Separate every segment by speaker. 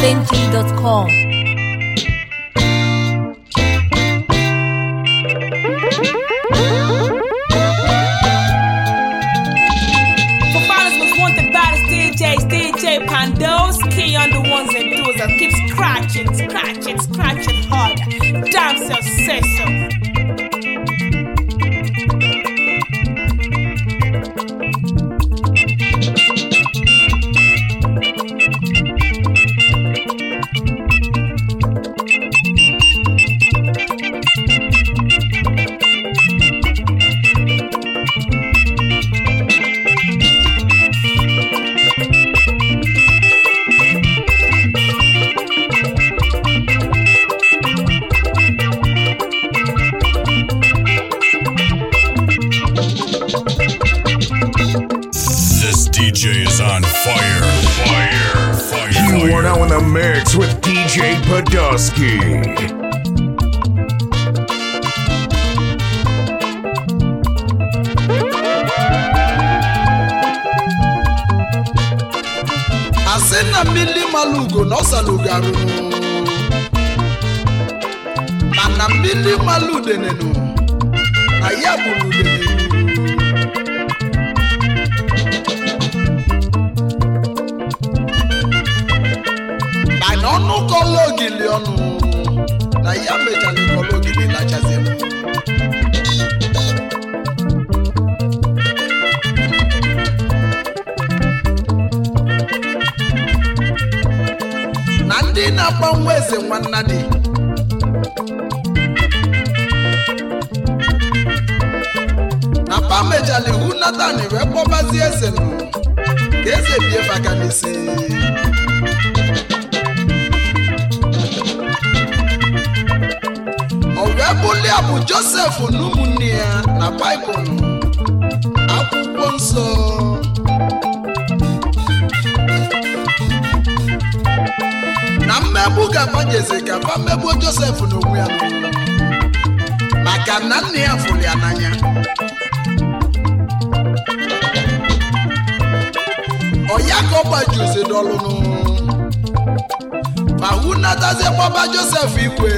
Speaker 1: highlifeng.com.
Speaker 2: For finals was wanted by the DJs, DJ Pandos, key on the ones and twos that keep scratching, scratching, scratching hard. Damn self say so.
Speaker 3: This DJ is on fire. Fire. Fire.
Speaker 4: You are now in the mix with DJ Podolsky.
Speaker 5: asị na mmiri mara ugo na ọsara arụrụ mana mmiri mara udenenu na ya gburu udenenu mana ọnụ kọlọ ogili ọnụ na ya mechara kọlọ ogili lachazielu na ndị na-agba nwa eze nwanna dị na pamejali hu natan wee kpọbazie eze nụ ka eze bie baka n'isi o wee bulia bụ josef na ụmụnne ya na baịbụl akwụkwọ nsọ na mmegbu ga-agbanyeze ka fa mmegbuo josef n'onwe ya maka na nna ya fụrụ ya n'anya ọya ka ọ gbajuzi n'ọlụnụ ma hụ natazie gbaba josef igwe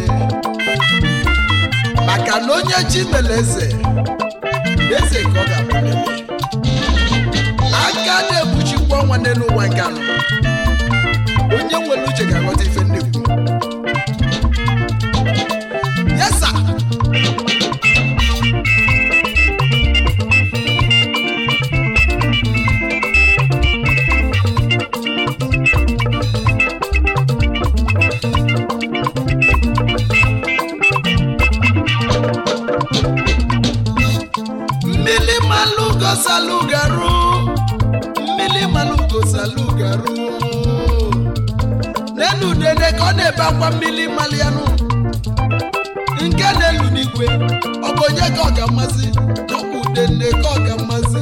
Speaker 5: maka na onye chi mere eze eze ka ọ ga-abụlele aka na-ekpuchikwa ọnwa n'elu ụwa nke anọ onye nwere uche ga-aghọta ife nnekwu yesa mmili malugo salugaru mmili malugo salugaru n'elu udene ka ọ na-ebe akwa mmiri malianụ nke na-elu n'igwe ọ bụ onye ka ọ ga-amasị ọ bụ udene ka ọ ga-amasị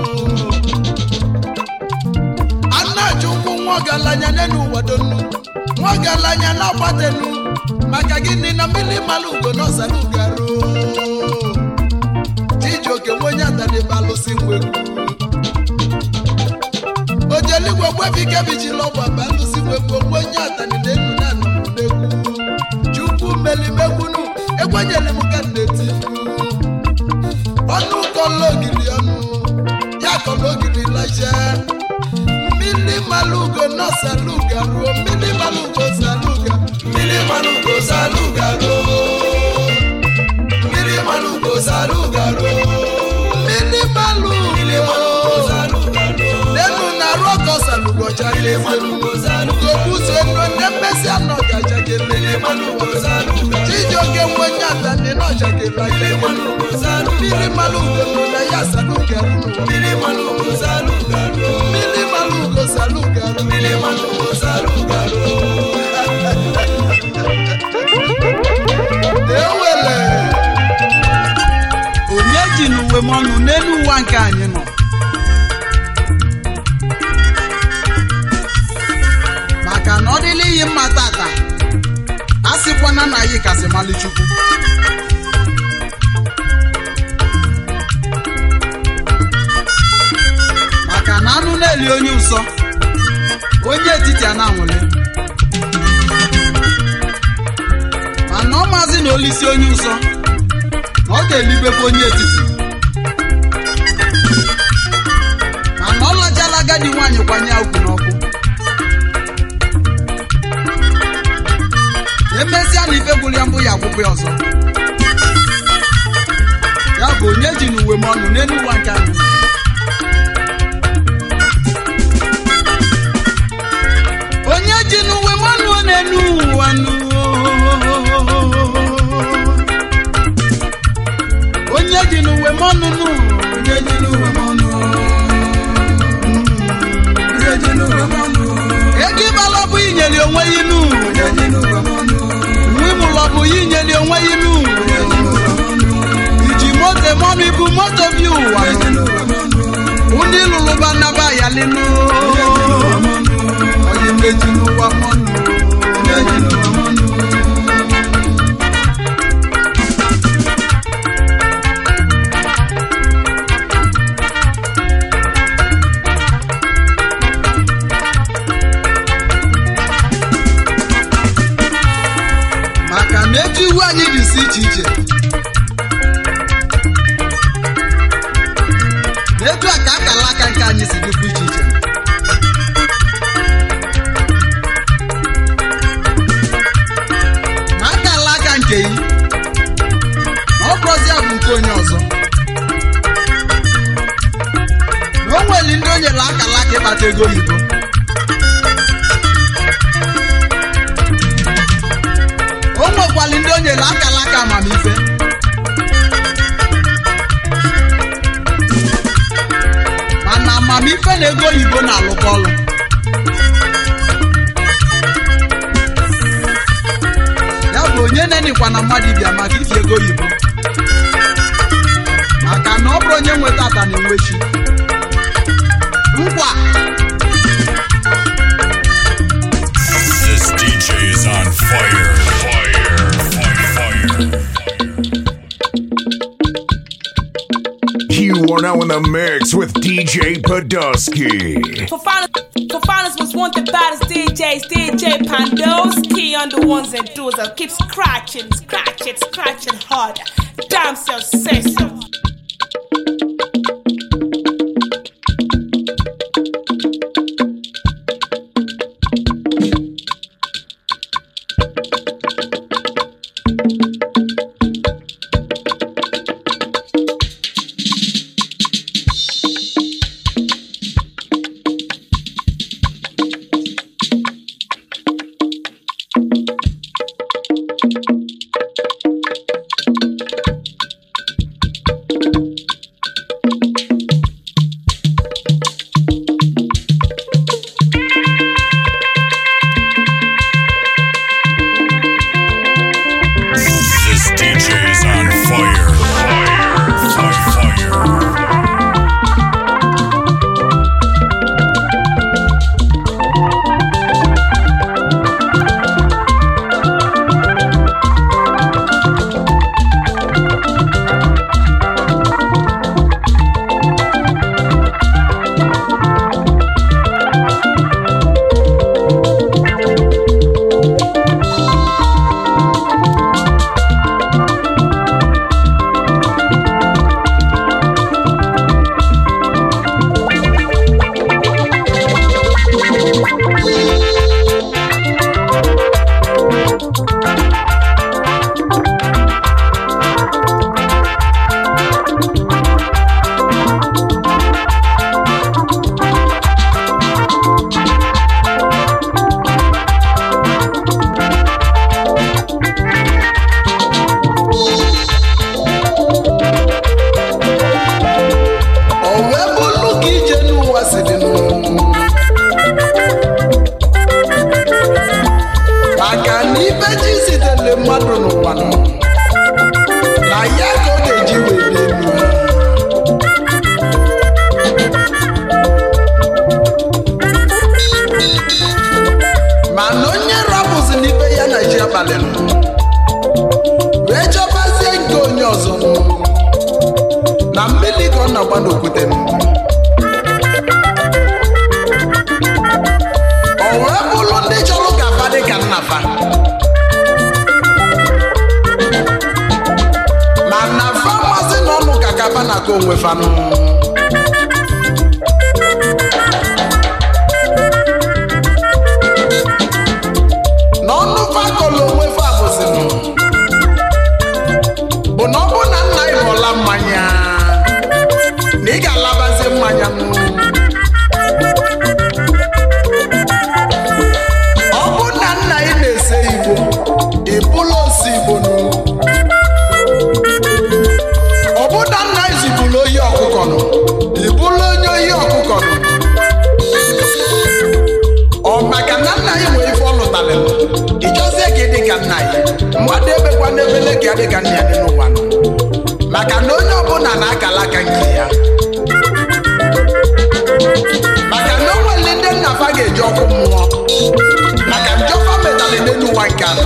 Speaker 5: a na-achụ ụkwụ nwa ọgaranya n'elu ụwa donu nwa ọgaranya na-agbatenu maka gịnị na mmiri mara ugo na ọsara ugaru chijioke nwe onye atadebe alụsị nwegwu ojeligwe gbefike bijila ọgba bụ alụsị nwegwu onwe onye atani na-enu na anọmụdegwu chukwu melimegwunu ekwenyere m ka nneti ọnụ kọlọ ogiri ọnụ ya kọlọ ogiri laje mmiri malugo nọsaluga ruo mmiri malugo saluga mmiri malugo saluga ruo mmiri malugo saluga ruo mmiri malugo nenu na rọkọ salugo jake gogbuzo enu ne mmesi anọ gajake chijioke nwenye atani nọ jake lake mmiri malugo nọ na ya saluga ruo mmiri malugo saluga ruo mmiri malugo saluga ruo mmiri malugo saluga ruo ewele onye ji n'uwe m ọnụ n'elu ụwa nke anyị nọ maka na ọ dịla iyi mma tata a sịkwana na anyị kasị mali chukwu maka na anụ na-eli onye nsọ onye etiti a na-anwụle maazị na olisi onye ụsọ na ọ ga-elibekwa onye etiti mana ọ lachala agadi nwaanyị kwanye ya ukwu n'ọkụ emesịa na ife gwụrụ ya mbụ ya akwụkwọ ya ọzọ ya bụ onye ji n'uwe m ọnụ n'elu ụwa nke anyị onye ji n'uwe m ọnụ n'elu ụwa nụ onye ji n'uwe m ọnụ nụ onye ji n'uwe m ọnụ onye ji n'uwe m ọnụ ego ịbala bụ inyeli onwe ya inu nwe mụlọ bụ ya inyeli onwe ya inu iji moto mọnụ ibu moto bi ụwa ndị lụlụba naba ya linu onye meji n'ụwa mọnụ maka na etu iwu anyị dị si iche iche na etu a ka akala aka nke anyị si dịkwa iche iche ma akala aka nke yi na ọ bụrụzi bụ nke onye ọzọ na o nwere ndị o nyere akala aka ịkpata ego oyibo o nwekwali ndị o nyere akala aka amamife mana amamife na ego oyibo na-alụkọ ọlụ ya bụ onye nenikwa na mmadụ bịa maka ifi ego oyibo maka na ọ bụrụ onye nweta ata na enwechi nkwa
Speaker 3: This DJ is on fire. Fire. Fire. Fire.
Speaker 4: You are now in the mix with DJ Podolsky.
Speaker 2: For finals, for finals was one the baddest DJs, DJ Pandoski on the ones and twos that keep scratching, scratching, scratching hard. Damn self say so.
Speaker 3: This DJ is on fire. Fire. Fire. Fire.
Speaker 5: o wee bụrụ ka ije n'ụwa si dị nụ. maka na ibe ji zitere mmadụ n'ụwa nụ, na ya ka ọ ga-eji wee dị elu mana onye rapụzi n'ibe ya na ji abalị nụ, wee chọbazie nke onye ọzọ nụ. na mmiri ka ọ na-agba n'okwute m o wee bụrụ ndị chọrọ ka fa dị ka nna fa maka onwe fanụ n'ọnụ fakọlụ onwe fa bụzinụ bụ na ọ bụ na nna ị ghọla mmanya na ị ga-alabazi mmanya nụ ọ bụ na nna ị na-ese igbo ịbụla osi igbo nụ ọ bụ na nna ị zibụla oyi ọkụkọ nụ ịbụla onye oyi ọkụkọ nụ ọ maka na nna ị nwere ife ọ lụtara nụ ịchọzie ka ị dị ka nna ị mmadụ ebekwa n'ebele ka ya dị ka nna ya dị n'ụwa nụ maka na onye ọbụla na-akala aka nke ya maka na o nwere ndị nna fa ga-eji ọkụ mmụọ maka njọfa metalị n'elu ụwa nke anọ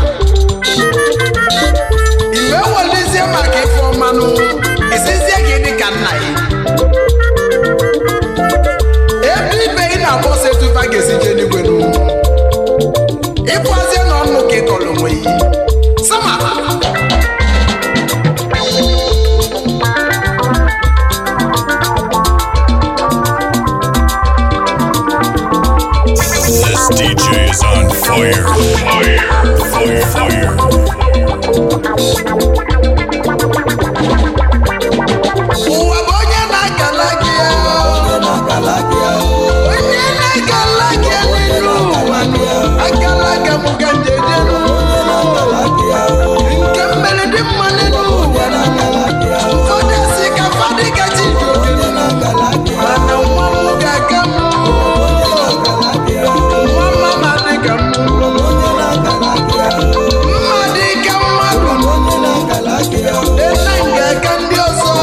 Speaker 5: iwe welizie maka ife ọmanụ isizie gị dị ka nna ya ebe ibe ị na-agbọsa etufa ga-esi jee n'igwe n'ugwu ịkwazie na ọnụ ka ịkọrọ onwe ya sama
Speaker 3: This DJ is on fire. Fire. Fire. Fire.
Speaker 5: ụwa bụ onye na-akala gị ya. onye na-akala gị ya n'elu ụwa nụ. akala aka m ka njejeru nke mmeri dị mma n'elu ụwa nụ. ụfọdụ si ka fadị ka chi ji ogene mana nwa m ga-aka m nwa mama dị ka m mma dị ka mmadụ ena ga-aka ndị ọzọ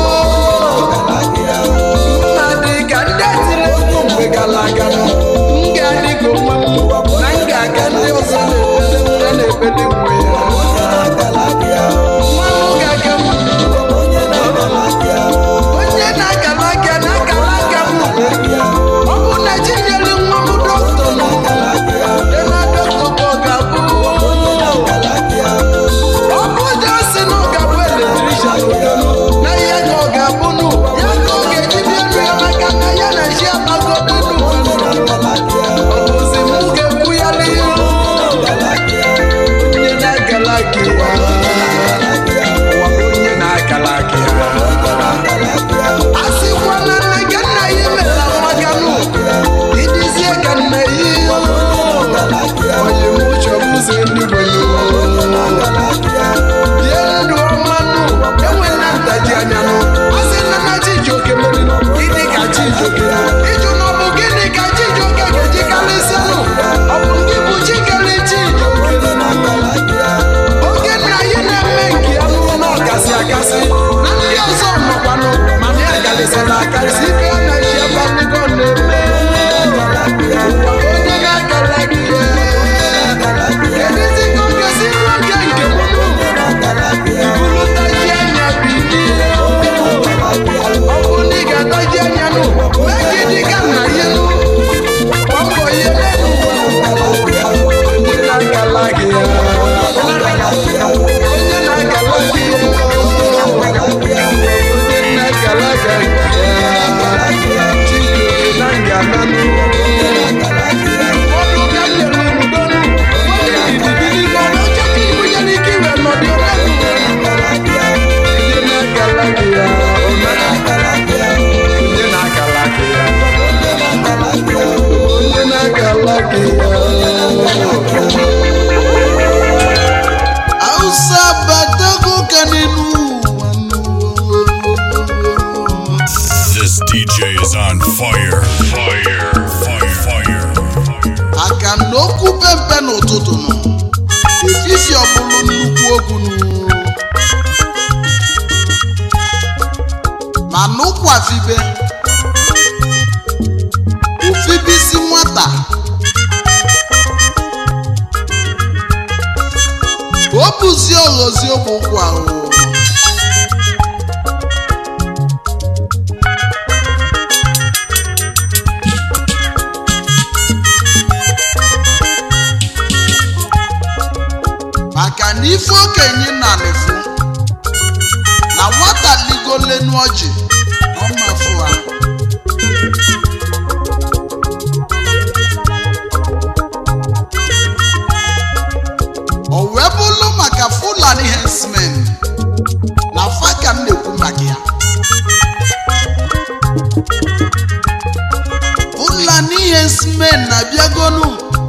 Speaker 5: mma dị ka ndị etiri egwu mgbe gara aga m ga-adị ka onwe m na m ga-aga ndị ọzọ na-ekpele na-ekpele nwe ya nwa m ga-aga m onye na-akala aka na-akala aka m ọ bụ na chi nyere nwa m dọkịta nọ ena dọkịta ka ọ ga-abụ ọ bụ ụjọ si na ọ ga-abụ eletrikshan na ihe ka ọ ga-abụ nụ ya ka ọ ga-eji bịa nụ ya maka na ya na chi abago n'elu ọ bụzi m ga-ekwu ya n'ihu onye na-agala gị ya ụwa bụ onye na-agala gị ya a sịkwa na nne gị nna ya emela mmaga nụ idizie ka nna ya onye m chọrọ ụzọ eluigwe bie ndụ ọma nụ enwela ntaji anya nụ a sị na na chijioke mere gịnị ka chijioke ịjụ na ọ bụ gịnị ka chijioke ga-eji karịsịa nụ ọ bụ ndị bụ chikere chijioke oge nna ya na-eme nke ya nụ na ọkasị akasị na ndị ọzọ nọkwanụ mana ya karịsịrị akarịsị ibe ya na chi abalịgo na-eme ụwa onye na-akara gị ya Kedụzi ka ọ ga-esi nwa nke nke m nụ? Ibulutaji anya bilie. Ọ bụ na ị ga-ataji anya nụ, mee ka ị dị ka nna ya nụ. Gbaa mbọ ihe n'elu ụwa. Onye na-agala gị ya. Onye na-agala gị ya. Onye na-agala gị ya. Chijioke na ngala nụ. Ọdụ ka m nyere unu donu. Onye ndidi ka ọ na-eche ka ibu ya n'ike iwe nọdụ ole nụ. Onye na-agala gị ya. Onye na-agala gị ya. Onye na-agala gị ya. Onye na-agala gị ya. Hausa batago ka n'elu ụwa nụ.
Speaker 3: This DJ is on fire. Fire. Fire. Fire.
Speaker 5: aka na okwu pempe n'ụtụtụ nụ efifi ọbụlụ nnukwu okwu nụ ma n'ụkwafibe ofibisi nwata o bụzi oghozi ogbe ụkwụ ahụ maka na ife okenye na nefu na nwata ligolenu ọjị businessmen na-abịagonu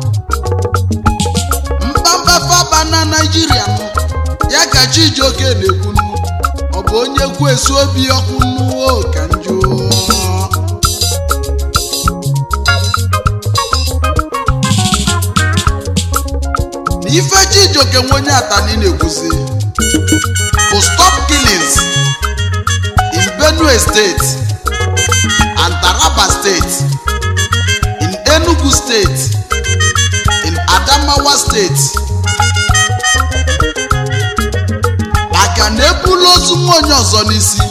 Speaker 5: mkpamkpa faba na naijiria nụ ya ka chijioke na-ekwunu ọ bụ onye kwu esu obi ọkụ nnuo ka njọ na ife chijioke nwe onye atani na-ekwuzi bụ stop killings in benue state and taraba state in enugu state in adamawa state maka na ebula ozu nwa onye ọzọ n'isi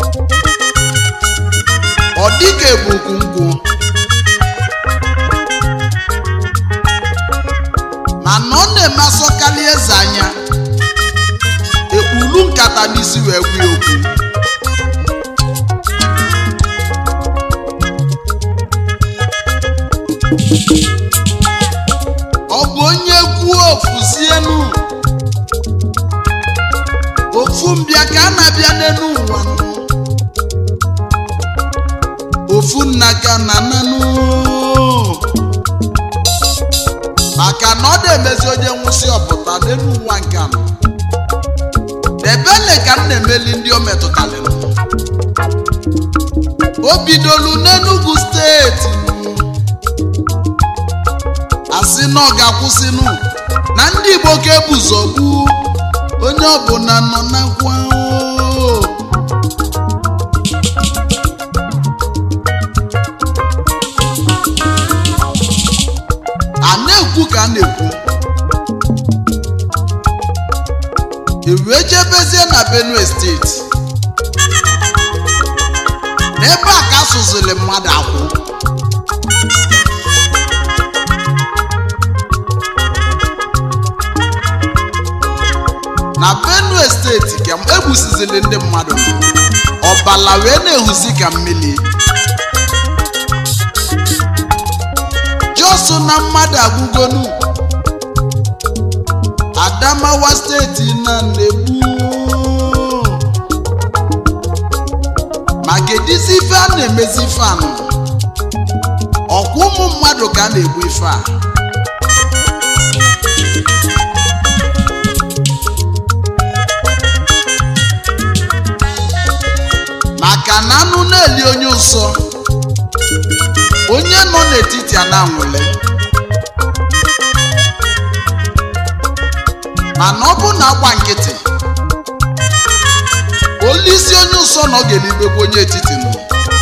Speaker 5: ọ dịka ebukwu nkwụ mana ọ na-eme asọkarị eze anya ekpuru nkata n'isi wee gwa ya okwu ọ bụ onye kwuo ofuzienu ofu mbịa ka a na-abịa n'elu ụwa nụ. ofu nna ka na nanụ maka na ọ na-emezi onye nwụsị ọpụta n'elu ụwa nke a ebele ka m na-emeli ndị o metụtalịrị o bidolu n'enugu steeti asị na ọ ga-akwụsịnụ na ndị igbo ka ebuzogbu onye ọbụla nọ n'akwa oo. a na-ekwu ka a na-ekwu ewee jebezie na benue steeti n'ebe a ka asụziri mmadụ akwụ na benue steeti ka egbusizili ndị mmadụ ọbala wee na-ehuzi ka mmiri josu na mmadụ agwụgonu adamawa steeti na na-egbu ma gedizi ife a na-emezi ife anụ ọkwa ụmụ mmadụ ka a na-egbu ife a maka na anụ na-eli onye nsọ onye nọ n'etiti a na-anwụle mana ọ bụ na agba nkịtị olisi onye nsọ na ọ ga-elibekwa onye etiti nọ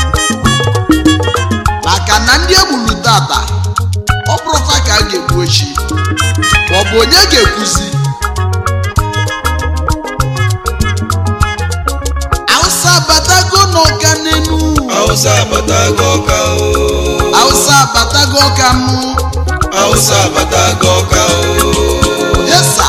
Speaker 5: maka na ndị egburu tata ọ bụrụfa ka a ga-egbu echi ma ọ bụ onye ga-ekwuzi Hausa abatago n'ọka n'enu
Speaker 1: Hausa abatago ọka o.
Speaker 5: Hausa abatago ọka nụ
Speaker 1: Hausa abatago ọka o.
Speaker 5: yesa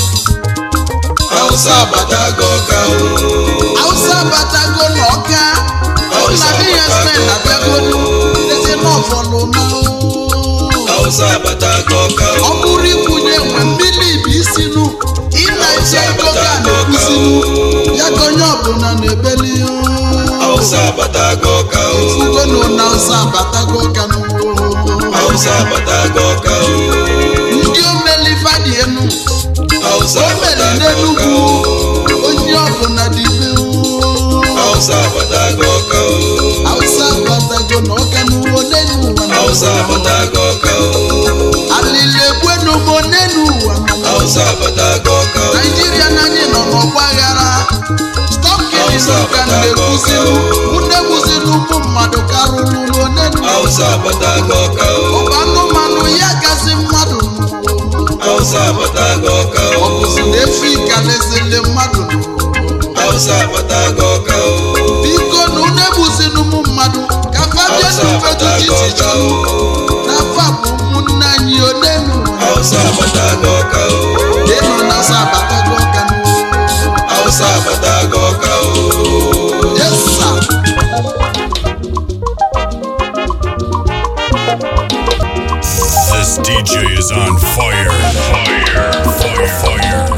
Speaker 1: Hausa abatago ọka o.
Speaker 5: Hausa abatago n'ọka
Speaker 1: Hausa
Speaker 5: na ihe spen abịago ezi n'ọfọlụ na
Speaker 1: Hausa abatago ọka
Speaker 5: ọ
Speaker 1: o.
Speaker 5: bụrụ ikwunye nwe mmiri bụ isi nụ ịna ije ego ga na-ekwuzinụ ya ka onye ọbụla na-ebeli
Speaker 1: Hausa abatago ọka o.
Speaker 5: ugonu na Hausa abatago ọka n'ugbo
Speaker 1: Hausa abatago ọka o.
Speaker 5: ndị omeli fadị enu
Speaker 1: Hausa
Speaker 5: o mere
Speaker 1: abatago ọka
Speaker 5: n'enugwu
Speaker 1: o.
Speaker 5: onye ọbụla dị ibe
Speaker 1: Hausa abatago ọka o.
Speaker 5: Hausa abatago na ọka n'ugbo n'enu ụwa
Speaker 1: Hausa abatago ọka o.
Speaker 5: alili egwenugbo n'enu ụwa
Speaker 1: Hausa abatago ọka o.
Speaker 5: naijiria na anyị nọ n'ọgba aghara stọkịnị
Speaker 1: Hausa
Speaker 5: n'ụka
Speaker 1: abatago
Speaker 5: na-ekwuzinụ
Speaker 1: ọka
Speaker 5: ndị gbuziri ụmụ mmadụ karụrụ n'onenu
Speaker 1: Hausa abatago ọka o.
Speaker 5: ọba anụmanụ ya gazi mmadụ
Speaker 1: Hausa abatago ọka
Speaker 5: ọ
Speaker 1: o.
Speaker 5: bụzi na efi kalesịrị mmadụ
Speaker 1: Hausa abatago ọka o.
Speaker 5: biko na unu egbuziri ụmụ mmadụ ka fabia
Speaker 1: Hausa
Speaker 5: n'ufetu
Speaker 1: abatago ọka
Speaker 5: chichichi
Speaker 1: o.
Speaker 5: n'afọ a bụ ụmụnne anyị onenu
Speaker 1: Hausa abatago ọka o.
Speaker 5: ịnọ na sa abatago ọka
Speaker 1: Hausa abatago ọka o.
Speaker 5: yesa
Speaker 3: This DJ is on fire. Fire. Fire. Fire.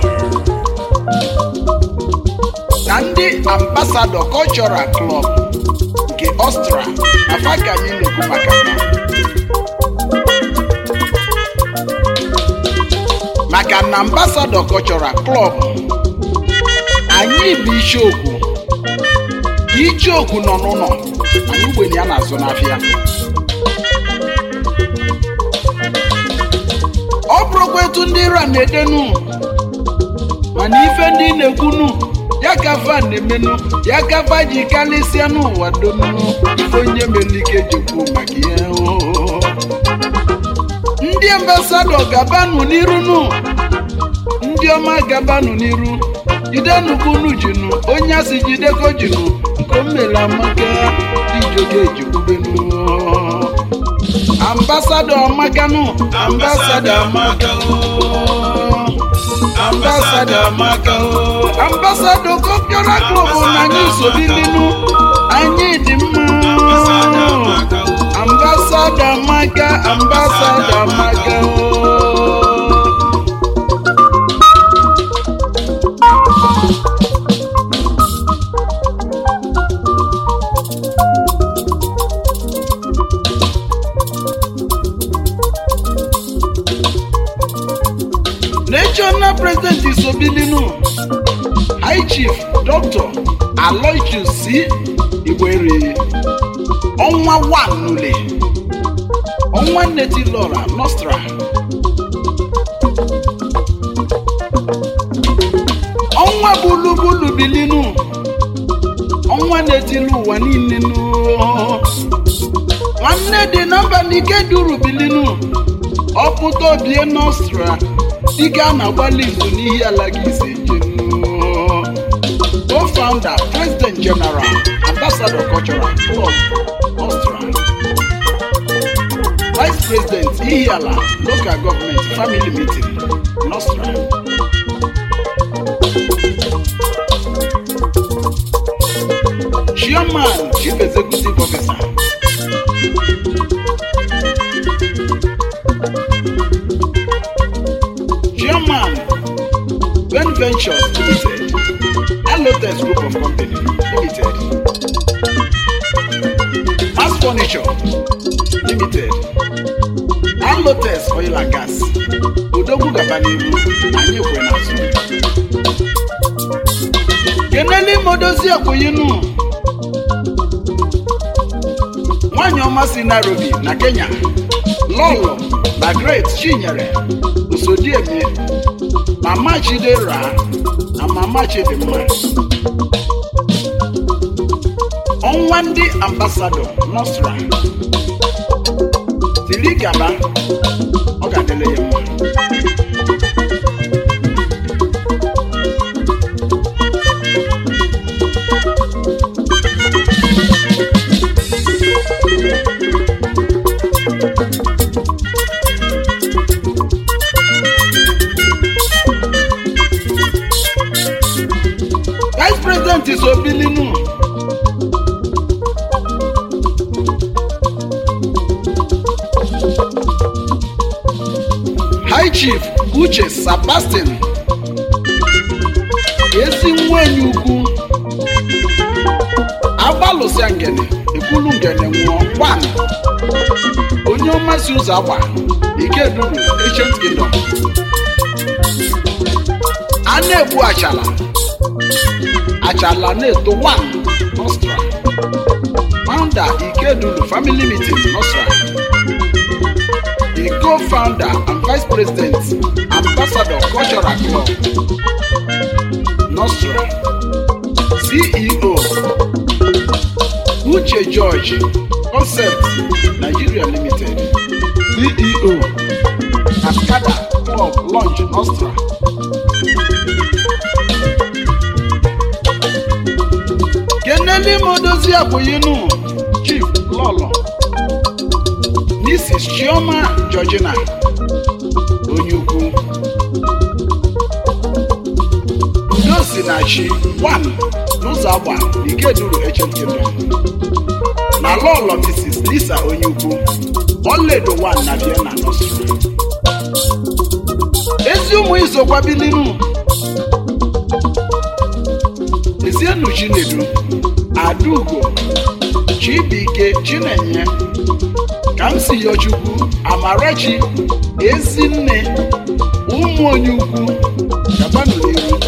Speaker 5: na ndị ambasadọ cultural club nke ọstra afa ka anyị na-ekwu maka ha and ambassador cultural club anyị bụ icheokwu icheokwu nọ n'ụlọ anyị ugbenye ya na-azụ n'afịa ọ bụrụkwa etu ndị ira na-edenu mana ife ndị na-ekwunu ya ka va na-emenu ya ka va ji karịsịa n'ụwa donu ife onye mere ike jekwu maka ihe oo. ndị ambasadọ gabanụ n'iru nụ ndị ọma gabanụ n'iru jidenukunu jinu onye asị jideko jinu nke o mere amaka ijoge ejikwubenu ambasadọ amakanụ ambasadọ amaka ambasadọ amaka ambasadọ kọpịọra klọb na anyị sobilinu anyị dị mma ambassador amaka ambassador amaka ooo. national president isobilinu high chief dr aloysius c igwere ọnwa 1 n'ule ọnwa nneti lora nostra ọnwa bulubulu bilinu ọnwa na-etili ụwa niile nụ nwanne dị na mba n'ike duru bilinu ọpụta obie nostra dịka a na-agbalị izu n'ihi ala gị isi jenu co-founder president general ambassador cultural club nostra vice president ihiala local government family meeting nostra chairman chief executive officer chairman ben ventures limited alotex group of company limited mass furniture limited alotex oil and gas odogwu gaba n'ihu anyị kwe n'azụ kenele imodozi ekwuyinu nwanyị ọma si nairobi na kenya lọlọ na great chinyere usodieme mama chidera na mama chidimma ọnwa ndị ambasadọ nọsra tiri gaba ọ ga-adịle ya mma vice president is obilinu high chief uche sebastian ezi nwenyi ukwu agbalụsịa ngene ekwulu ngene nwụọ gwan onye ọmasị ụzọ agba ikeduru ancient kingdom a na-egbu achala achala na-eto one nostra founder ikedulu family meeting nostra the co-founder and vice president ambassador cultural club nostra ceo uche george concept nigeria limited ceo cascada club launch nostra keneli modozi abụyinu chief lọlọ mrs chioma georgina onye ukwu udosi na chi 1 n'ụzọ agba ikeduru echekendo na lọlọ mrs lisa onye ukwu ọlaedo 1 na vienna nostra ezi ụmụ izokwabilinu ezienu chinedu adaugo chibike chinenye ka m si yọchukwu amarachi ezinne ụmụ onye ukwu gabanụ n'ihu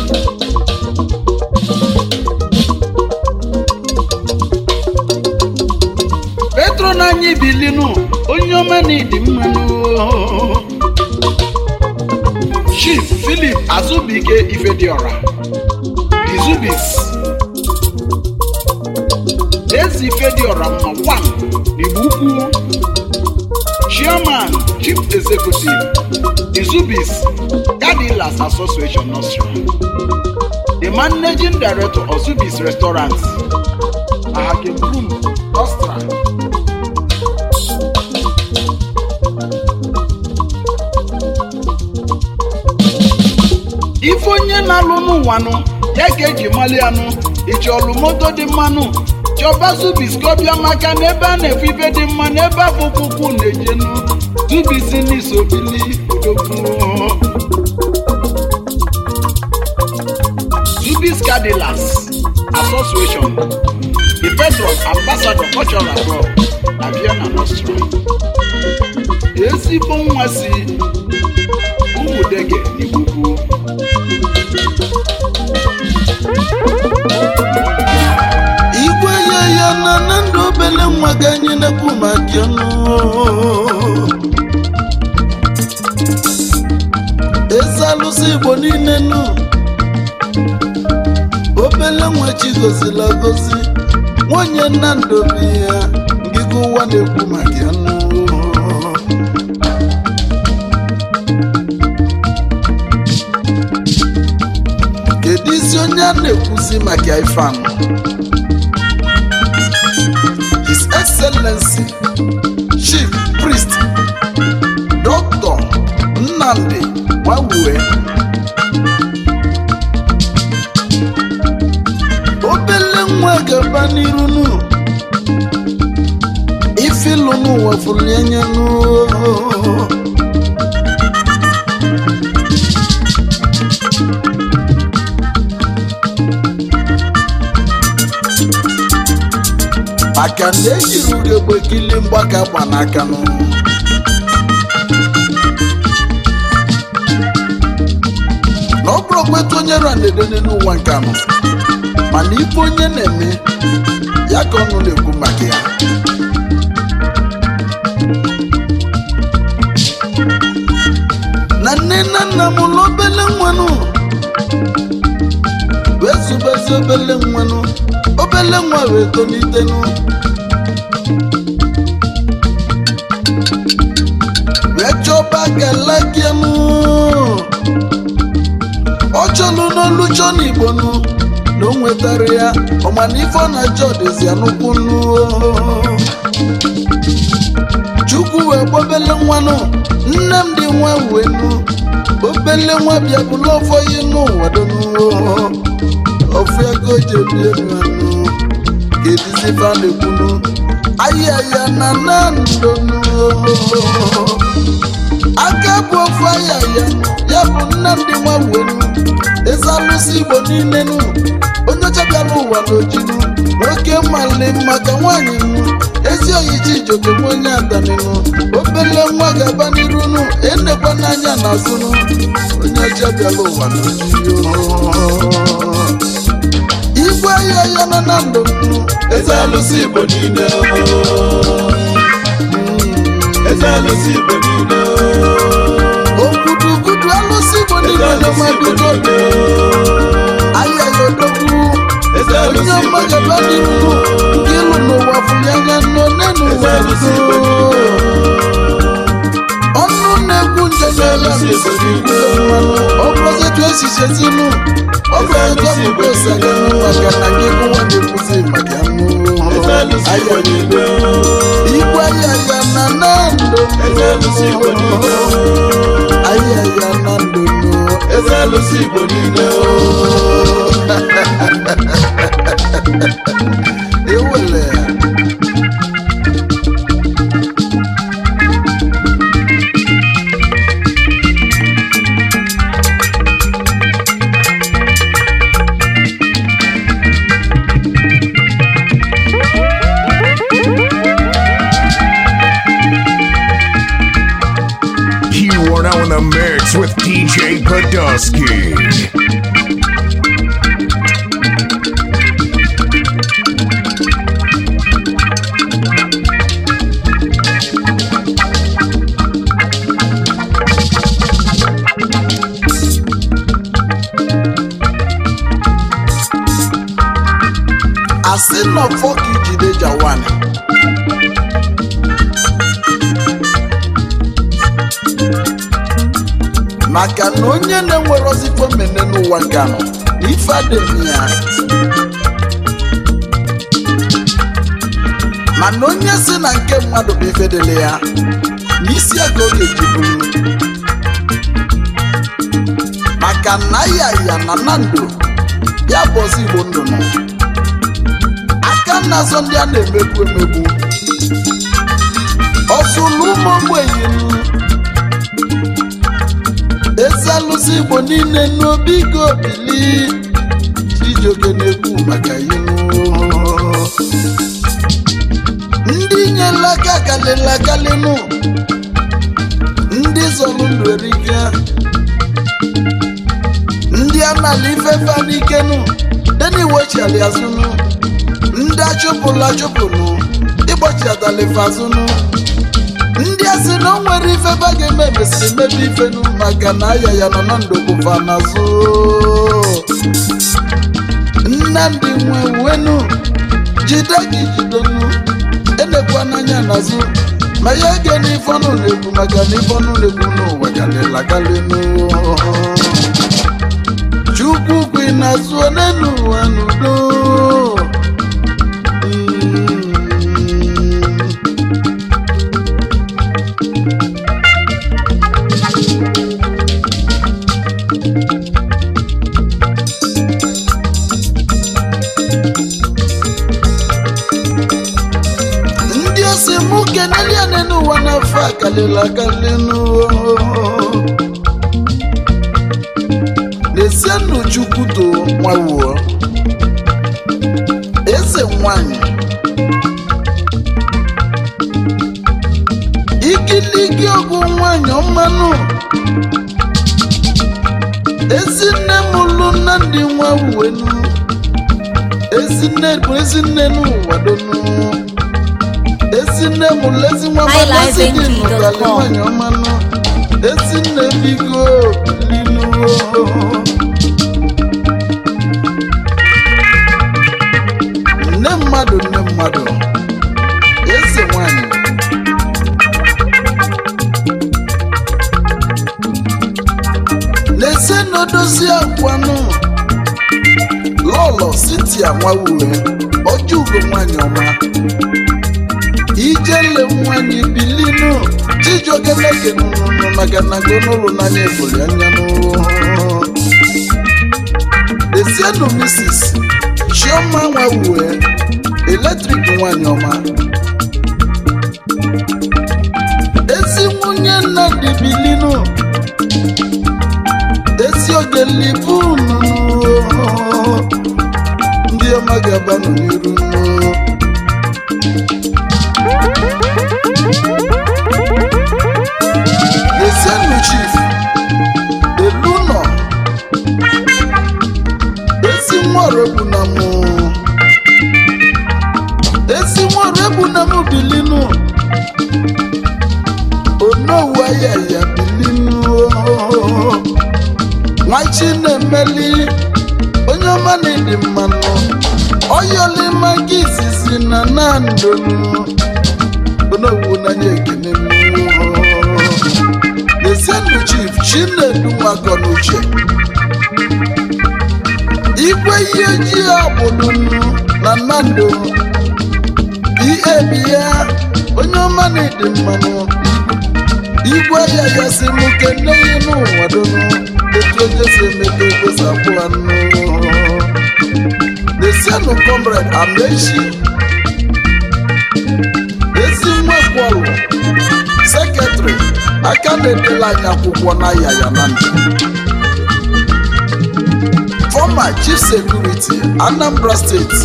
Speaker 5: petro n'anya ibilinu onye ọma na ịdị mmanụ chief philip azubike ifediora izubis ezi ifediora mma wan n'igbo ukwu chairman chief executive izubis cadilas association nostra the managing director of zubis restaurants ahakebrum nostra ife onye na-alụ n'ụwanụ ya ka eji mali anụ iji ọlụ moto dị mmanụ chọba zubis ka ọ bịa maka na ebe a na-efu ife dị mma n'ebe afọ ụkwụkwụ na-ejenu zubis n'isobili odogwu zubis cadilas association the patron ambassador cultural abroad na vienna nostra ezigbo nwa si ụmụdege n'igbugu
Speaker 6: igwe ya ya na na ndụ obele nwa ga anyị na-ekwu maka ọnụ eze alụsị igbo niile nụ obele nwa chi gozila gozi nwunye nna ndobi ya ngịga ụwa na-ekwu maka ọnụ kedu isi onye a na-ekwuzi maka ife anụ His Excellency Chief Priest Dr. Nnamdi Nwawue obele nwa gaba n'iru nụ ifilu n'ụwa fụrụ anya nụ maka na ejiri ugegbe kili mgbaka gba n'aka nụ na ọ bụrụ kweta onye ra na-edene n'ụwa nke anọ mana ife onye na-eme ya ka ọnụ na-ekwu maka ya na nne na nna m ụlọ obele nwanụ wee zubezi obele nwanụ obele nwa wee tolitenụ wee chọba galagianụ ọ chọlụ n'olu chọ n'igbo nụ na o nwetara ya ọmana ife ọ na-achọ dịzi anụkwu nụ chukwu wee gbobele nwanụ nne m dị nwa wee nụ obele nwa bịa bụlụ ọfọ ihe n'ụwa donu ofu ego ji ebi elu anụ ga-edizi ife a na-ekwunu ahịa ya na na ndonu aka bụ ofu ahịa ya ya bụ nnamdị nwa wenu eze alụsị igbo niile nụ onye chọbịara ụwa n'ojinu nwoke mali maka nwaanyị nụ ezi oyichi ijoke nwa onye adanịnụ obele nwa ga-aba n'iru nụ enekwa n'anya n'azụ nụ onye chọbịara ụwa n'ojinu igwe ahịa ya na na ndụ nụ
Speaker 1: eze alụsị igbo niile eze alụsị igbo niile
Speaker 6: ogudugudu alụsị igbo
Speaker 1: eze
Speaker 6: niile na
Speaker 1: alụsị igbo
Speaker 6: mabido
Speaker 1: niile
Speaker 6: ahịa ya odogwu
Speaker 1: eze
Speaker 6: onye
Speaker 1: alụsị igbo
Speaker 6: mmagaba
Speaker 1: niile
Speaker 6: n'iru nke ịlụ n'ụwa fụli anya nọ n'enu
Speaker 1: eze
Speaker 6: ụwa
Speaker 1: alụsị igbo
Speaker 6: nọ.
Speaker 1: niile
Speaker 6: ọnụ na-egwu nje n'ala
Speaker 1: alụsị igbo niile
Speaker 6: ọbụzịtụ esichezinu ọbụzịtụ ọbụbụ osaganụ maka na gị gụwa na-ekwuzi maka
Speaker 1: eze alụsị igbo
Speaker 6: anụ
Speaker 1: niile
Speaker 6: igwe ahịa ya na na ndụ
Speaker 1: eze alụsị igbo niile
Speaker 6: ahịa ya na ndụ
Speaker 1: eze alụsị igbo niile
Speaker 6: ewele
Speaker 4: Mix with DJ Podolsky.
Speaker 6: asị nọfọ ka ijide jawan maka na onye na-enwere ozikpo mmemme n'ụwa nke anọ na ife adịghị ya mana onye si na nke mmadụ bụ ife dịrị ya na isi ego ọ ga-eji buru maka na ya ya na na ndụ ya bụ ọzọ igbo ndụ nọ aka na-azọ ndị a na-emegbu emegbu ọsụlụ ụmụ ogbenye ezi alụsị igbo niile n'obi go bili chijioke na-ekwu maka ihu ndị nyela aka kalịla kalịnụ ndị zọrọ ndụ erike ndị anala ifefe n'ikenu deni wechiali azụnụ ndị achụpụla achụpụnụ ịgbachi adalife azụnụ ndị a sị na o nwere ife ba ga-eme mesịrị mebe ifenu maka na aya ya nọ na ndokụfa n'azụ nnamdị nwe wenu jide gị jidenu enekwa n'anya n'azụ ma ya ege n'ife ọnụ na-ekwu maka na ife ọnụ na-ekwu n'ụwa galịla galịnụ chukwu kwi n'azụ onenu ụwa n'udo Mm. ndị osi mụ kenelie n'ụwa n'afọ a kalịla akalị n'esienụ chukwu to nwawuo eze nwanyị ikiligi ọgwụ nwanyị ọmanụ ezinne m lụ nna ndị nwawuenu ezinne bụ ezinne n'ụwadonu ezinne m lezi nwa masị gị nụkalị nwanyị ọmanụ ezinne bigo linuo nne mmadụ nne mmadụ eze nwanyị na-ese n'odozi akwanụ lọlọ sitia nwawue ọjọ ugo nwanyị ọma ijele nwanyị bilinu chijiokeleke nụnụnụ maka na gonụlụ n'anya ebuli anya esienu misis chioma nwawue eletrik nwanyị ọma ezi nwunye nnadị bilinu ezi oge libunu ndị ọma ga-abanụ n'iru nnu Ezienu chief Elunọ ezi nwere egbu na mụ ezi nwere egbu na mụ bilinu onowu aya ya bilinu nwachi na-emeli onye ọma na-edi mmanụ oyolima gị izizi na nandonu onowu n'anya ekene mmụọ Ezienu chief Chinedu Nwakonuche igwe ihe ojii agbụlunu na Nando bie ya onye ọma na-ede mmanụ igwe ya ya si mụ kene ihe n'ụwa donu etu onye si emebe egosapụ anụ Ezienu comrade Amechi ezi nwekwọlụ sekretịrị aka na-edela anyị akwụkwọ n'aya ya na ndụ former chief security anambra state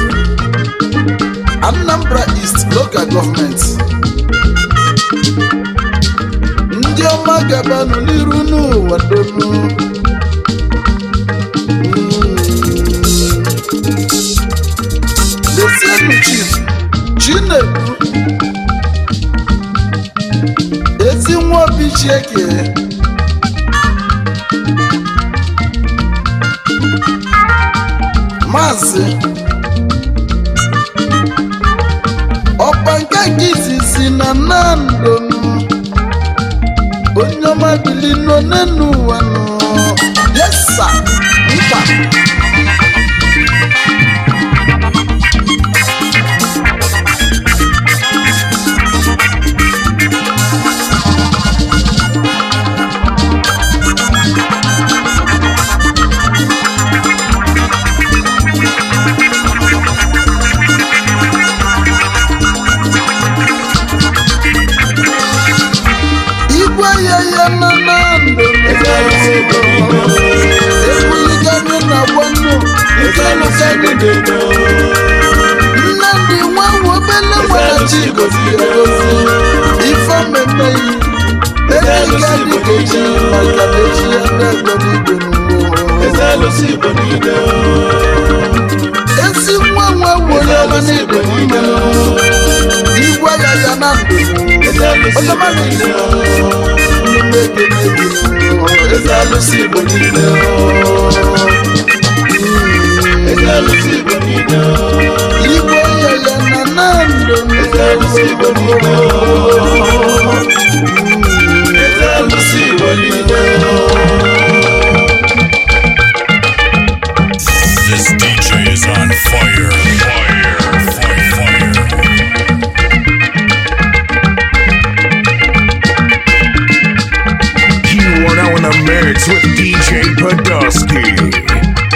Speaker 6: anambra east local government ndị ọma ọma gabanụ n'iru n'ụwa donu lesienụ chief chinedu ezi nwa obi chieke maazị ọkpa nke nke izizi na nandonu onye ọma bili nọ n'enu ụwa nọ yesa nkwa igwe ya ya na na ndụ ebuliganye na gwanụ ikelụkanye nne ndị nwa obele nwere chi gozi egozi ife memeghị ejiga dịka echi maka na echi ya na-egbe n'igwe n'ụwa esi nwa nwa were ọma n'igwe n'ime igwe ya ya na ndụ ọzọma n'igwe n'ime ego n'egwu eze alụsị igbo niile igwe ya ya na na ndụ
Speaker 3: This DJ is on fire. Fire. Fire. Fire.
Speaker 4: You are now in the mix with DJ Podolsky.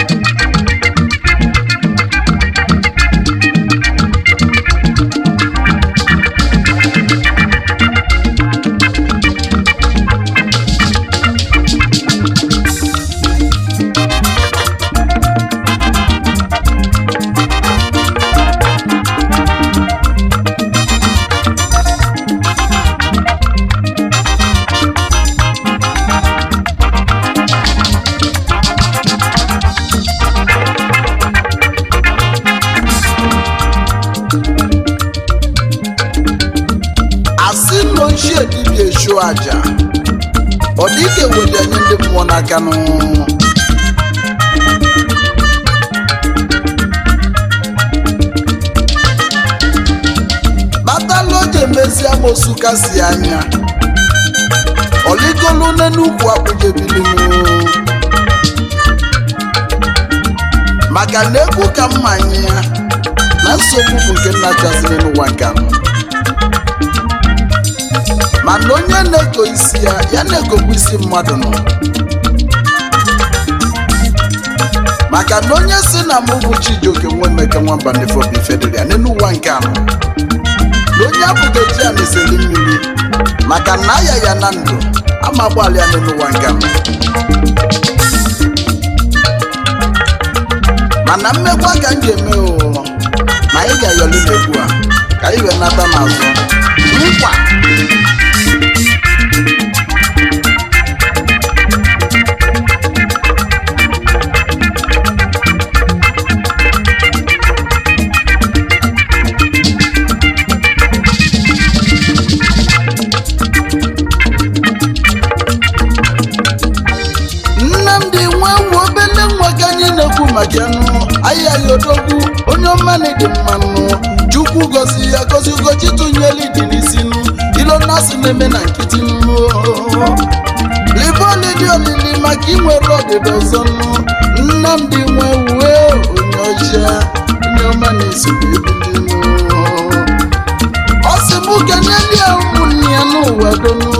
Speaker 6: asị na ochie dibịa echu aja ọ dị ike weli anyị ndị mmụọ n'aka nụ batala oje mezi amosu kasi anya ọligolu n'enugwu akpụjebilinu maka na egwu ka mmanya ya na nsogbu bụ nke nna chaziri n'ụwa nke anọ mana onye na-ego isi ya ya na-egokwa isi mmadụ nọ maka na onye si na mụ bụ chijioke nwa emeka nwamba nefọbụ ifedịrị ya n'elu ụwa nke anọ na onye abụghị eji ya na-eseli mmiri maka na aya ya na ndụ ama agbalị ya n'elu ụwa nke anọ mana mmekwa ka m ga-eme o na anyị ga-ayọli n'egwu a ka anyị wee nata n'azụ nkwa nnamdị nwa nwa obele nwa ka anyị na-ekwu maka nụ ahịa ya odogwu onye ọmanị dị mmanụ chukwu gozi ya gozi ugochi tụnyeli dị n'isi nụ ilo nasị na-eme na nkịtị nụ liboli dị olili maka inwere ọdịda ọzọ nụ nnamdị nwa uwe onye ọcha onye ọma na-esogbu ebili nụ ọ sị m kenyeli ya ụmụnne ya n'ụwa donu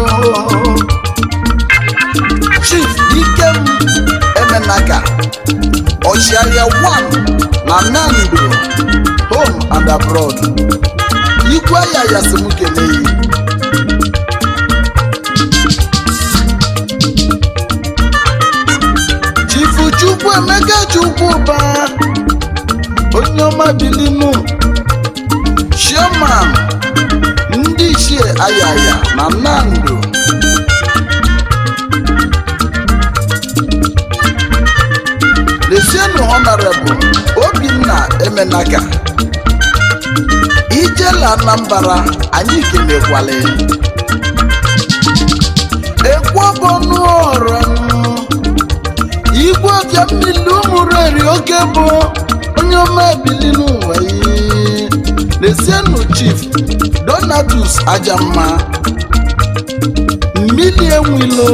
Speaker 6: chief ikem emenaka ọchịagha 1 na nando home and abroad igwe ya yasimukeleyi chifu chukwu emeka chukwuba onye ọma bilinu chairman ndị ichie ayaya na nando lezienụ honorable obinna emenaka ijela anambra anyị kelekwala ekwobọnụọra igwe ọbịa mmiri ụmụreri oke bụ onye ọma ebili n'ụwa yi lezienụ chief donatus ajamma mmiri enwilo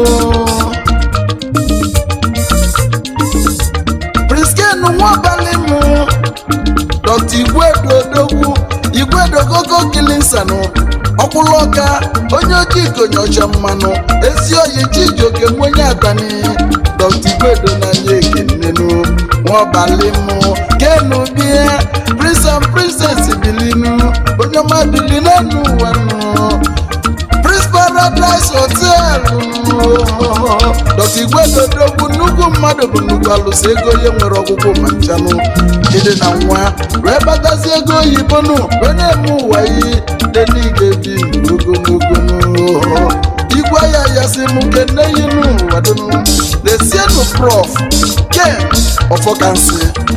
Speaker 6: prisken nwabalị mụ dọkta igwedo odogwu igwedo koko kilinsanụ ọkwụlọka onye ojii konyocha mmanụ ezi oyi chijioke nwenye atani dọkta igwedo n'anya ekenenu nwabalị mụ kenu bie prince and princess bilinu onye ọma bili n'elu ụwa nụ prince paradise hotel dọkta igwedodogwu nnukwu mmadụ bụ nnukwu alụsị ego onye nwere ọgwụgwụ ma nchanụ ịdị na nwa wee batazi ego oyibo nụ wee na-eme ụwa iyi deniga bi ogologo igwe ya yasị m kene yi n'ụwa dụnụ na-esienụ prof ken ọfọkansị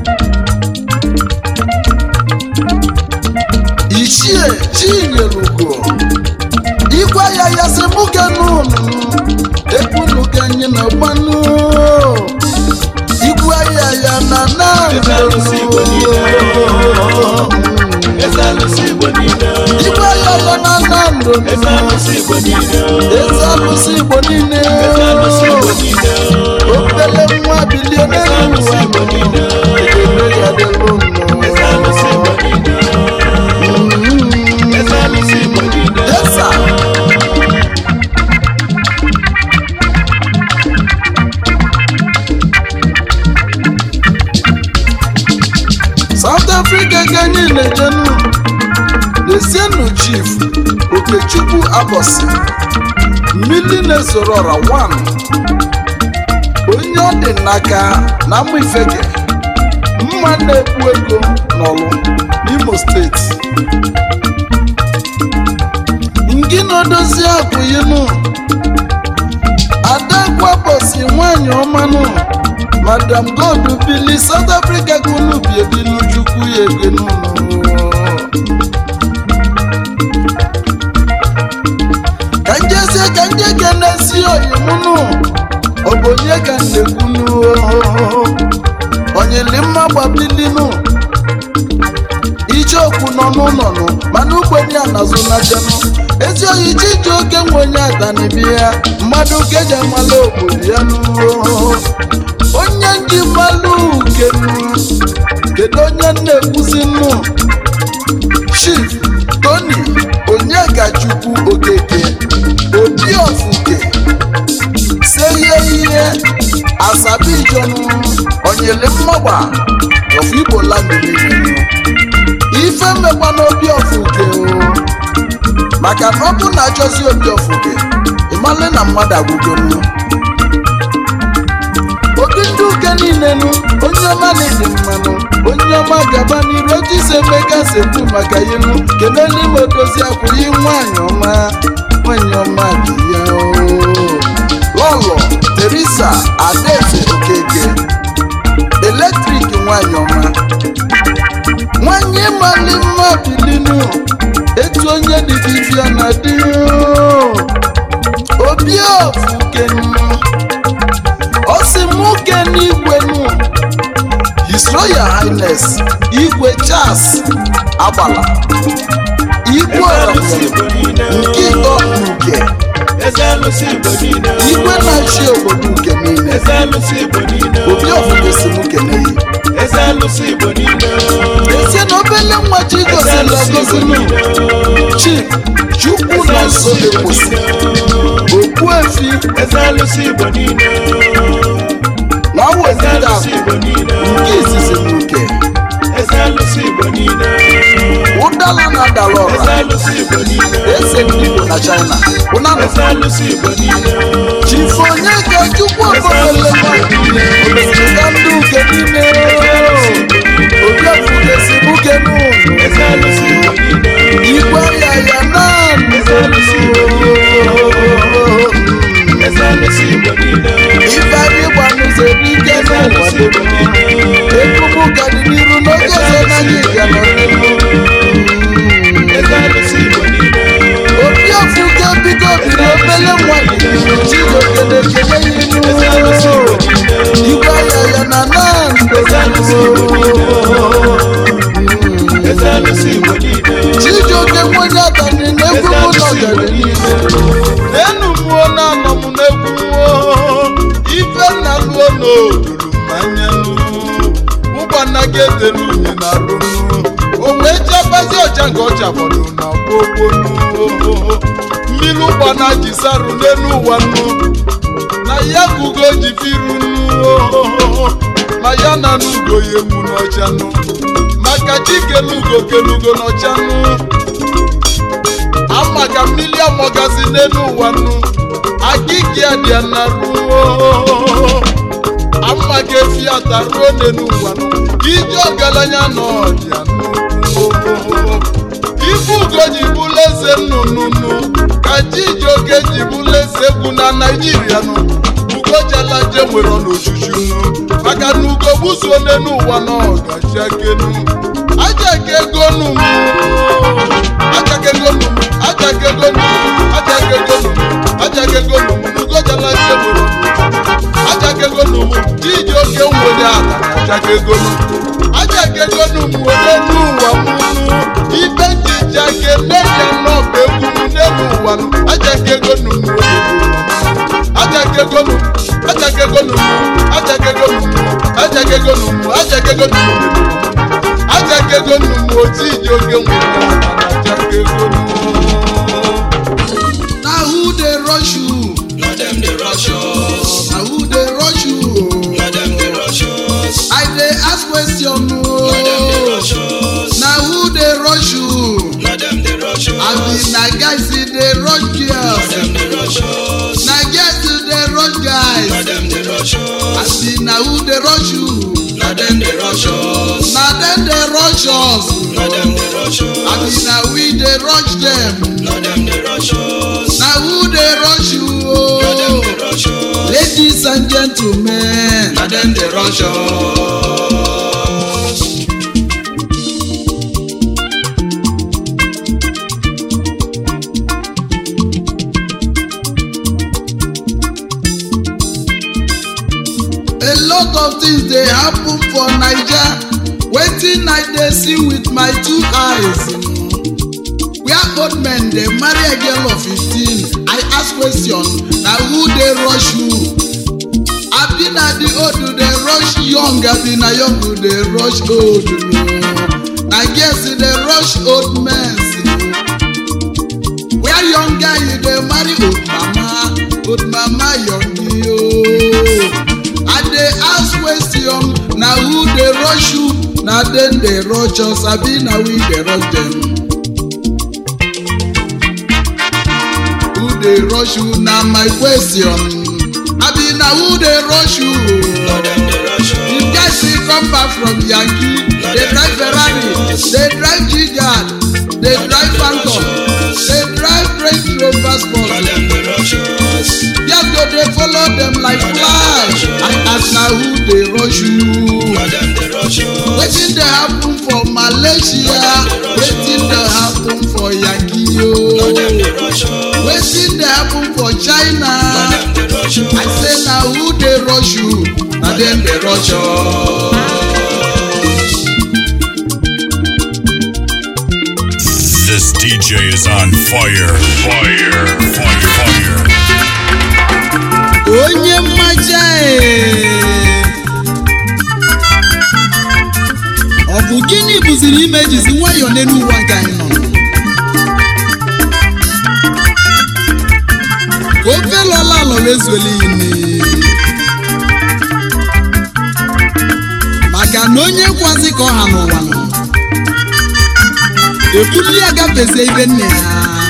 Speaker 6: ichie chinyelugo igwe ya yasị mụ kenụnụ ekwunu ka anyị na gbanụ igwe ya ya na na
Speaker 1: Eze alụsị Igbo niile. Eze alụsị Igbo niile.
Speaker 6: igwe ya ya na na ndụ
Speaker 1: Eze alụsị Igbo niile.
Speaker 6: eze alụsị igbo niile
Speaker 1: Eze alụsị Igbo niile.
Speaker 6: obele nwa bilie
Speaker 1: Eze alụsị
Speaker 6: n'elu
Speaker 1: Igbo niile.
Speaker 6: ekele ya dịrị
Speaker 1: Eze alụsị Igbo niile. Eze alụsị Igbo niile.
Speaker 6: yesa south africa ka anyị na-ejenu lezienụ chief okechukwu abosi mmili na-esoro ọra 1 onye ọ dị n'aka na mma ifeke mma na-ekwu ego n'ọlụ n'imo steeti ngị na-edozi akwụyinụ adakwabosi nwanyị ọmanụ madam god bili south africa ka unu bi ebilu chukwu ya ego n'ụlọ ka njezie ka nje ga na-esi oyimụnụ ọ bụ onye ka na-ekwunu onyeli mma gbabilinụ ijeokwu nọ n'ụlọ nụ mana ugbenye anazụ na jenụ ezi oyi chiji oke nwe onye atanibi ya mmadụ keji amala obodo ya nụ onye nji mmalụ ukenu kedu onye na-ekwuzi nnụ chief tony onyegachukwu okeke obi ofuke seye ihe asabijonu onyele mmagba of igbo land niile ife mmekwa n'obi ofuke o maka na ọ bụ na achọzi obi ofuke ịmale na mmadụ agwụgonu obi ndị uke niile nụ onye ọma na-ede mmanụ onye ọma gaba n'iru ejisi emeka sekwu maka inu kelele ime odozi akwụghị nwanyị ọma nwanyị ọma dị ya oo. lọlọ teresa adaeze okeke eletrik nwanyị ọma nwanyị mali mma bilinu etu onye dị dibịa na dị oo. obi ofukenu ọ sị m nwoke n'igwe nụ his royal highness igwe charles agbala igwe
Speaker 1: Eze alụsị
Speaker 6: ọrọmụrụ
Speaker 1: Igbo niile.
Speaker 6: nke ịtọ nke
Speaker 1: Eze alụsị Igbo niile.
Speaker 6: igwe na-achị obodo nke niile
Speaker 1: Eze alụsị Igbo niile.
Speaker 6: obi ọfụgo si m keneyi
Speaker 1: Eze alụsị Igbo niile.
Speaker 6: ezie na obele nwa chi
Speaker 1: Eze
Speaker 6: gosila
Speaker 1: alụsị Igbo
Speaker 6: gosinu
Speaker 1: niile.
Speaker 6: chief chukwu na nso na-ekwusi okpuefi
Speaker 1: Eze alụsị Igbo niile.
Speaker 6: na
Speaker 1: Eze
Speaker 6: wezita
Speaker 1: alụsị Igbo niile.
Speaker 6: nke izizi na uke
Speaker 1: Eze alụsị Igbo niile.
Speaker 6: ụdala na-adala
Speaker 1: Eze
Speaker 6: ọra
Speaker 1: alụsị Igbo niile.
Speaker 6: eze ndị igbo na china ụnanụ
Speaker 1: Eze alụsị Igbo niile.
Speaker 6: chifu onye ka chukwu obodolewa obodoga ndị uke niile obi ofugesi buke n'ụlọ
Speaker 1: Eze alụsị Igbo niile.
Speaker 6: igwe ya ya naanị
Speaker 1: Eze alụsị Igbo Eze alụsị Igbo niile.
Speaker 6: ife anyị gbanụzere ike
Speaker 1: Eze
Speaker 6: n'ụwa
Speaker 1: alụsị Igbo niile.
Speaker 6: kọlcha fọdụ na gbogbonu mmiri ụgbana ji sarụ n'elu ụwa nnu na ya ka ugo ji firu nnu ma ya na n'ugo ya egwu n'ọcha nnu maka chikelugo kelugo n'ọcha nnu ama ka mmiri amọgazi n'elu ụwa nnu agịgị adịa na ruo ama ka efi ata ruo n'elu ụwa nnu ije ọgaranya na ọdịa nnukwu ife ugo ji bụla eze nnụnụnụ ka chijioke ji bụla eze egwu na naijiria nụ ugojalaje nwere n'ojuju nụ maka na ugo gbuzuo n'elu ụwa na ọgaji akenu ajaka ego nụ m ajaka ego nụ m ajaka ego nụ m ajaka ego nụ m ajaka ego nụ m ugojalaje nwere ajaka ego nụ m chijioke nwere ala na ajaka ego nụ ajaka ego nụ m were n'ụwa m nụ ibe njija kele ya n'ọba egwu m n'elu ụwa nụ ajaka ego nụ m were ajaka ego nụ ajaka ego nụ m ajaka ego nụ m ajaka ego nụ m ajaka ego nụ m ajaka ego nụ m oti ji oge nwere ala na ajaka ego nụ
Speaker 5: na who dey rush you
Speaker 1: Na dem dey rush us.
Speaker 5: na who dey rush you
Speaker 1: Na dem dey rush us.
Speaker 5: i dey ask question o
Speaker 1: Na dem dey rush us.
Speaker 5: na who dey rush you
Speaker 1: Na dem dey rush us.
Speaker 5: abi na guys e dey rush
Speaker 1: Na
Speaker 5: girls
Speaker 1: dem dey rush us.
Speaker 5: na girls e dey rush
Speaker 1: Na
Speaker 5: guys
Speaker 1: dem dey rush us.
Speaker 5: abi na who dey rush you
Speaker 1: Na dem dey rush us.
Speaker 5: na dem dey rush us
Speaker 1: Na dem dey rush
Speaker 5: abi
Speaker 1: us.
Speaker 5: na we dey rush dem
Speaker 1: Na dem dey rush us.
Speaker 5: na who dey rush you
Speaker 1: Na dem
Speaker 5: o
Speaker 1: dey rush us.
Speaker 5: ladies and gentlemen
Speaker 1: Na dem dey rush us.
Speaker 5: a lot of things dey happen for naija wetin i dey see with my two eyes where old men dey marry a girl of fifteen i ask question na who dey rush who abi na the old dey rush young abi na young dey rush old no na girls dey rush old men where young guy you dey marry old mama old mama young yo. I dey ask question na who dey rush you na dem dey rush us abi na we dey rush dem. Who dey rush you na my question abi na who dey rush you.
Speaker 1: Na dem dey rush
Speaker 5: The
Speaker 1: us.
Speaker 5: guys wey come back from Yankee dey drive Ferrari dey drive Gigard dey drive Phantom dey drive Range Rover
Speaker 1: Na
Speaker 5: Sport.
Speaker 1: dem dey rush us.
Speaker 5: Yes, go dey follow dem like fly. I ask na who dey rush you.
Speaker 1: Na dem dey rush us.
Speaker 5: Wetin dey happen for Malaysia? Wetin dey happen for Yankee
Speaker 1: Na dem dey
Speaker 5: o?
Speaker 1: rush us.
Speaker 5: Wetin dey happen for
Speaker 1: Na
Speaker 5: China?
Speaker 1: dem dey rush us.
Speaker 5: I say na who dey rush you? Na dem dey rush us.
Speaker 3: This DJ is on fire. Fire. Fire. Fire.
Speaker 5: Onye mmaja ee. Ọ bụ gịnị bụziri ime jizi nwayọọ n'elu ụwa nke anyị nọ? Ka ofe lọla alọla ezuela ini. Maka na onye kwazi ka ọha n'ụwa nọ. Ebuli ya gafezie ibe nne ya.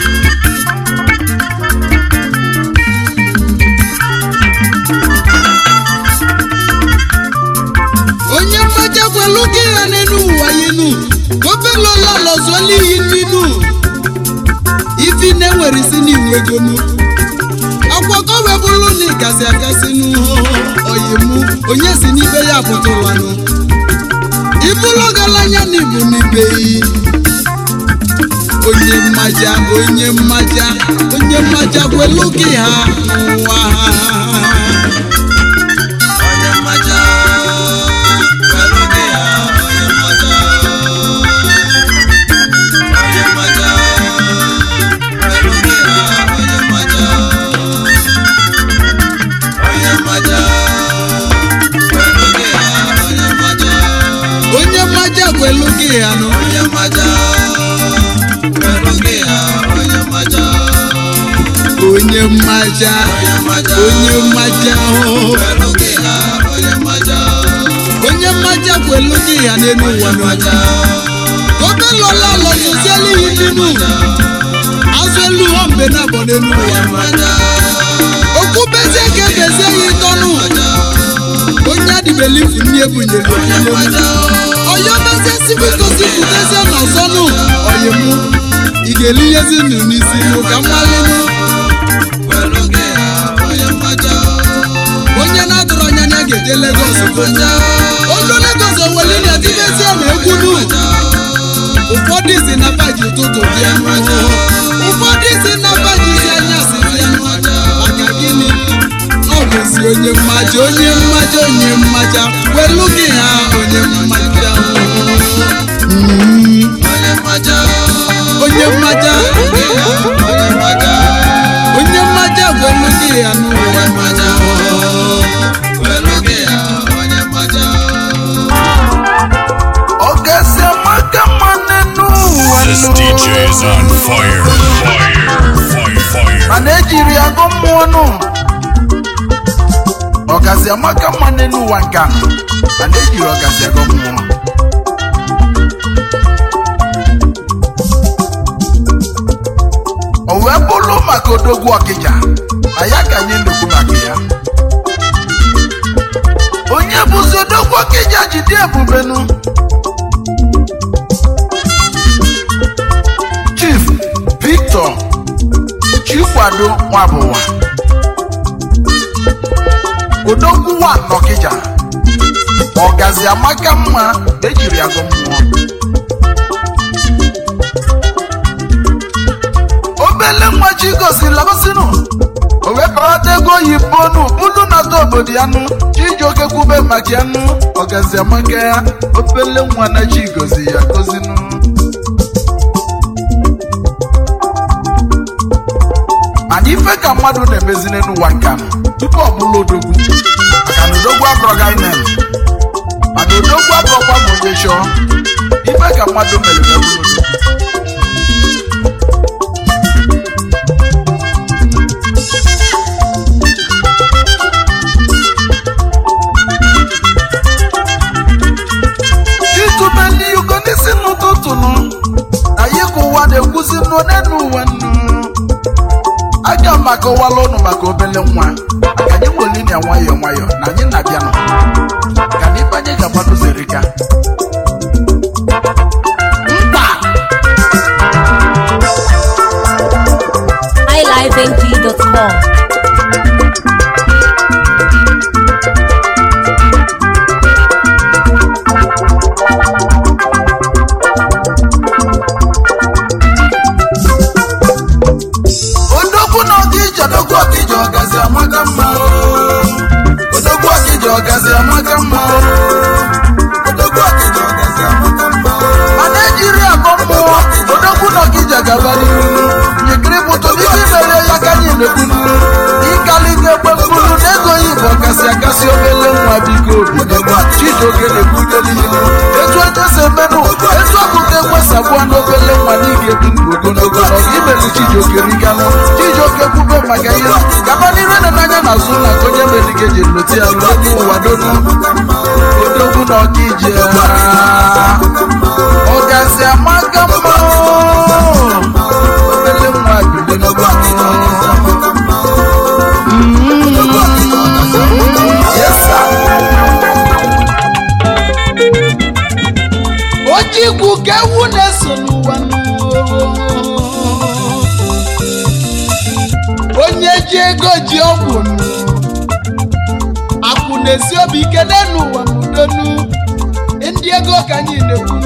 Speaker 5: onye mmaja kwelu gị ya n'elu ụwa yinu ofelola lọzuola iyi n'inu ifi na-enwere isi n'iwu egonu akwakọ webụlụ na ịgasị agasị n'oyimu onye si n'ibe ya pụtụlanụ ibụlụ galanya na ibu n'ibe yi onye mmaja onye mmaja onye mmaja kwelu gị ha n'ụwa ha onye mmaja kwelu gị ha onye mmaja onye mmaja kwelu gị ha onye mmaja onye mmaja kwelu gị ha onye mmaja onye mmaja kwelu gị ha nụ onye mmaja
Speaker 6: onye mmaja onye mmaja o onye mmaja kwelu gị ya n'elu ụwa n'ọja obe lọla lọtụzielu ihe dinu azụ elu ha mbe na abọ n'elu ụwa okwu bezie ka ebezie ya ịtọnụ onye adịbelifu nni ebunyere onye bezie sibikosi pụtezie na ọzọnụ oyimụ ị ga-eli ihezi nụ n'isi nụ ka mmalịnụ onye na-adụrụ anya na ga-eje Lagos olu Lagos oweli na-etibezie na egwu nụ ụfọdụ si na baji ụtụtụ bịa ụfọdụ si na baji si anyasị bịa maka gịnị ọ bụzi onye mmaja onye mmaja onye mmaja welu gị ha onye mmaja Mm. onye mmaja onye mmaja welu gị ya n'ụwa
Speaker 5: ọgasị amaka mma n'enu ụwa
Speaker 3: This
Speaker 5: nụ.
Speaker 3: DJ is on fire. Fire. Fire. Fire.
Speaker 5: mana ejiri ya gụ mmụọ nụ ọgazi amaka mma n'elu ụwa nke a mana ejiri ọgazi agụ mmụọ o wee bụrụ maka odogwu ọkịja na ya ka anyị na-ekwu maka ya onye bụzi odogwu ọkịja jide ebubenu chief victor chikwado nwabụwa odogwu wa nọkịja ọgazi amaka mma ejiri agụ mmụọ obele nwa chi gosiri labasinu o wee parata ego oyibo nu bulu nata obodo ya nụ chijioke kwube maka ya nụ ọgazi amaka ya obele nwa na chi gozi ya gozinu mana ife ka mmadụ na-emezi n'ụwa nke anụ tupu ọ bụrụ odogwu maka na odogwu abụrọga anyị na-eme mana odogwu abụrọkwa ma onye chọọ ife ka mmadụ mere wee bụrụ odogwu itube ndị yugo n'isi n'ụtụtụ nụ anyị ka ụwa na-ekwuzi nnu n'enu ụwa nnu aga m akọwala ụnụ maka obele nwa ka anyị nwere na nwayọọ nwayọọ na anyị na-abịanụ ka na ibe anyị ga-agbado zerika mkpa
Speaker 7: highlifeng.com.
Speaker 5: odogwu na ọdịja odogwu ọdịja ọgazi amaka mma o. odogwu ọdịja ọgazi amaka mma o. odogwu ọdịja ọgazi amaka mma o. mana ejiri akọ mmụọ odogwu na ọdịja gaba n'ihu nyekiri pụtụ n'isi mere ya ka anyị na-ekwunu ịkali ga-ekwe mkpụrụ na ego oyibo kasị akasị obele nwa biko obi chijioke na-ekwute n'ihu etu onye si emenụ etu ọkụkọ ekwesagbuo n'obele nwa n'ige bi ndụ ogologo na imelu chijioke riganụ chijioke kwube maka ihe gaba n'iru na n'anya na azụ na onye merike ji loti ya n'elu ụwa donu odogwu na ọkije ọgazi amaka mma obele nwa bido Yes, sir.
Speaker 6: ojikwu ka ewu na-eso n'ụwa onye ji ego ji ọgwụ akwụ na-esi obi ike n'elu ụwa n'udonu ndị ego ka anyị na-ekwu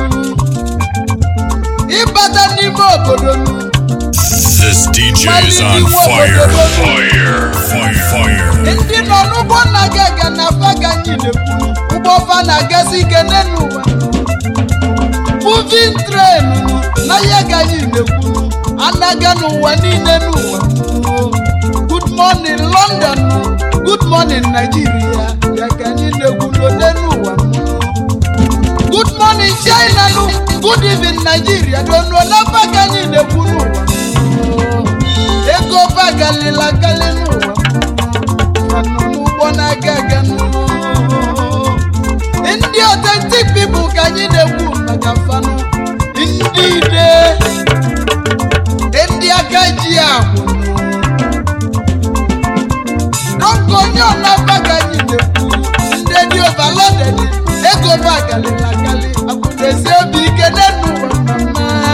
Speaker 6: ịbata n'ime obodo nu
Speaker 3: This DJ is on fire. Fire. Fire. Fire.
Speaker 6: ndị nọ n'ụgbọ na-aga aga na afa ka anyị na-ekwu ụgbọ fa na-agazi ike n'elu ụwa moving train na ya ka anyị na-ekwu anaga n'ụwa niile n'ụwa good morning london good morning nigeria ya ka anyị na-ekwu n'ode n'ụwa good morning china nụ good evening nigeria donuo n'afa ka anyị na-ekwu n'ụwa ego bagalila eji akwụnụ dọka onye ọnabaga anyị na-ekwu ndị dị ovaloded ego ba galila gali akwụnezi obi ike n'enu ụwa mama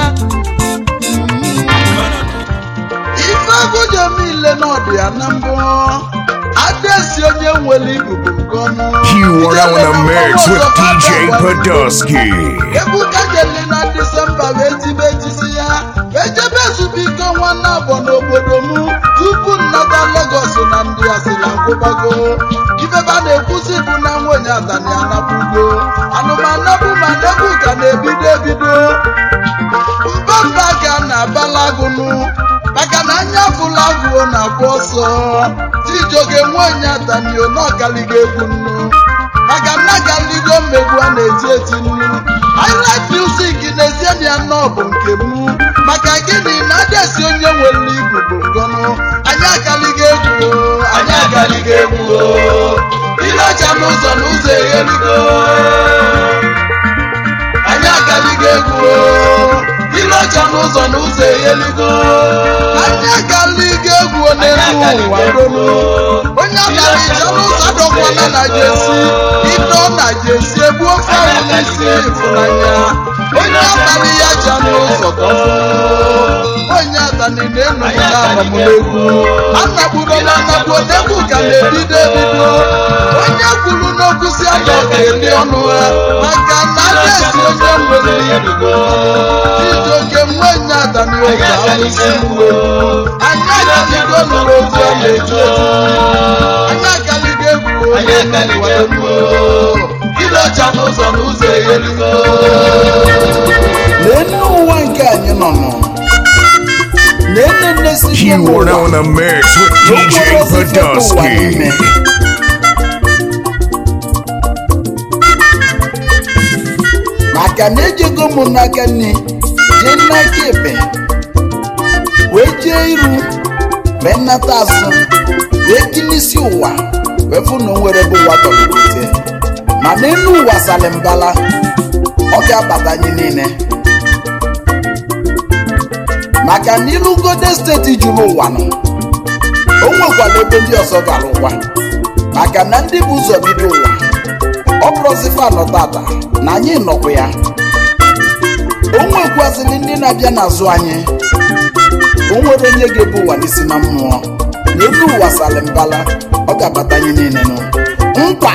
Speaker 6: ife agụjọ niile n'ọdụ ya na mbụ adesi onye nwere ikuku nke ọnụ
Speaker 4: You are now in the mix with DJ Podolsky.
Speaker 6: egwu kajeli na disemba wee tibe ejisi ya wee jebe ezumike ọnwa na-abọ n'obodo m tupu nnata legos na ndị asịla nkwụbago ifebe a na-ekwusi bụ na nwenye atani anabugo anụmanabụ ma negwu ka na-ebido ebido mbamba ga na-abalagụnụ maka na anya fụla agụo na-agba ọsọ tijoge nwenye atanio n'ọgaligo egwu nnu maka na galigo mmegbu a na-eti eti nnu highlight music n'ezie ya nnọọ bụ nke m maka gịnị na adesi onye nwere igwu bụ ngọnụ anyị agaligo egwu o, anyị agaligo egwu o. ile ọcha n'ụzọ n'ụzọ egherigo anyị agaligo egwu o. ile ọcha n'ụzọ n'ụzọ egheligo anyị agaligo egwu o n'elu ụwa donu onye abịara ije n'ụzọ dọkwana na jesi ịdọ na jesi egbu ofe ahụ n'isi ịfụnanya onye abalị ya ja n'ụzọ dọfụ onye atani na-enụta amamụlegwu anagburo na anagbu n'egwu ka na-ebido ebido onye kwuru n'okwu si aka ọ ga-eli ọnụ ha maka na adesi onye nwere ibugo ijoke nwenye atani oge alụsi uwe anyị agaligo nụrụ ozi ọ na-eju eju anyị agaligo egwu onye n'ụwa egwu ile ọcha n'ụzọ n'ụzọ egheligo lee nne ụwa nke anyị nọ nọ lee nne nne si
Speaker 4: You are now in the mix with DJ Podolsky.
Speaker 6: maka na ejego m n'aka nne jee n'aka ebe wee jee iru wee nnata azụ wee kilisi ụwa wee fụ na o nwere bụ ụwa tọlite ma n'elu ụwa salimbala ọ ga-abata anyị niile maka na ilugode steeti juru ụwa nọ o nwekwara ebe ndị ọzọ gara ụwa maka na ndị bụ ụzọ bido ụwa ọ bụrụzifa nọ tata na anyị nọkwa ya o nwekwazili ndị na-abịa n'azụ anyị o nwere onye ga-ebu ụwa n'isi na mmụọ n'elu ụwa salimbala ọ ga-abata anyị niile nụ nkwa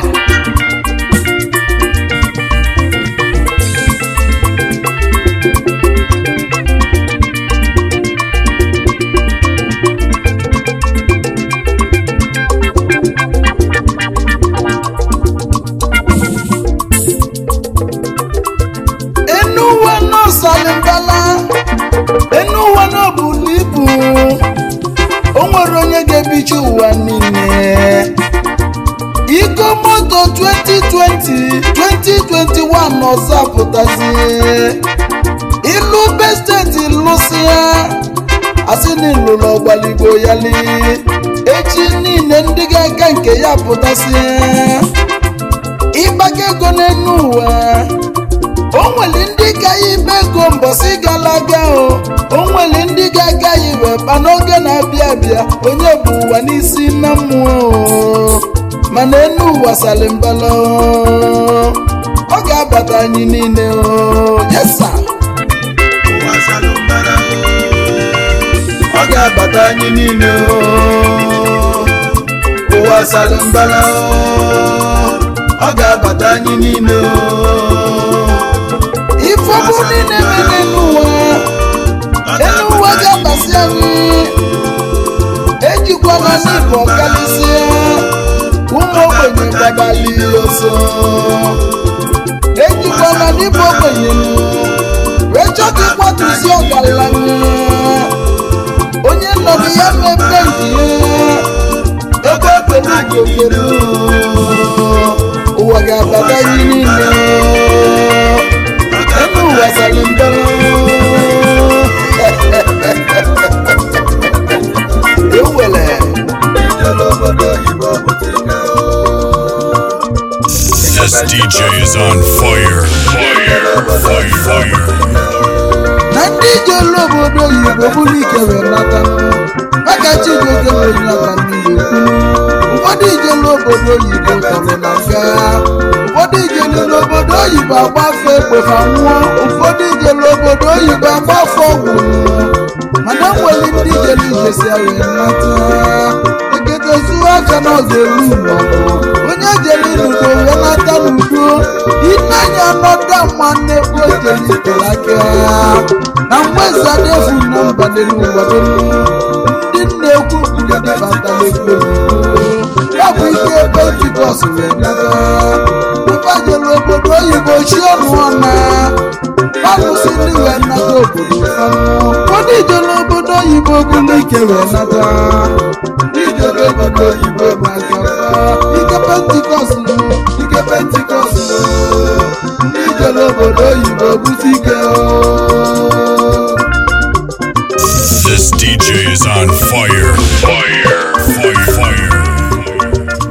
Speaker 6: enu uwe n'ọsalimbala enu uwe n'obulu ibu o nwere onye ga-ebichi ụwa niile iko moto 2020 2021 ọzọ apụtazi ilu be steeti lụsịa asị na ịlụrụ ọgbaligbo yali echi niile ndị ga-aga nke ya pụtasịa ịgbaka ego n'enu ụwa o nwere ndị ga-ya ibe ego mbọsị gara aga o o nwere ndị ga-aga ya iwe kpa n'oge na-abịa abịa onye bụ ụwa n'isi na mmụọ o mana enu ụwa salimbala o ọ ga-abata anyị niile o yesa
Speaker 1: ụwa salumbara
Speaker 6: ọ ga-abata anyị niile o ụwa salimbala o ọ ga-abata anyị niile o ife ọbụ niile mere n'ụwa elu ụwa ga-abasị anyị ejikwana n'igwe ọkalịsịa ụmụ ogbenye gbabali ọsọ ejikwana n'igwe ogbenye wee chọta ịkwatusi ọgaranya onye nọrọ ya mmemme nke ya ebe ekpere ugokere ụwa ga-abata anyị niile elu ụwa salimbara ewele
Speaker 1: ijele obodo oyibo butike
Speaker 3: This DJ is on fire. Fire, fire, fire.
Speaker 6: na ndị ije elu obodo oyibo bụrụ ike wee nata obodo oyibo tọrọ na nga ụfọdụ ijelu n'obodo oyibo agbafe ekpefa nwụọ ụfọdụ ijelu obodo oyibo agbafe ọgwụ mana nwere ndị ijelu ijesi ahụ nata ekete zuo aka na ọ ga-eru n'ọgụ onye jere n'udo wee nata n'udo ineanya nọda mma nnekwu ojeli tere aka na mgbezadefu na mba n'elu ụwa n'elu ndị nna-ekwu ndị batara ekwe ya bụ ike pentikọst wee nata ịbanyere obodo oyibo chi ọnụ ọna alụsị ndị wee nata obodo fanụ ụfọdụ ijere obodo oyibo bụrụ ike wee nata ijere obodo oyibo maka fa ike pentikọst nụ ike pentikọst nụ ndị ijere obodo oyibo bute ike o
Speaker 3: This DJ is on fire. Fire. Fire. Fire.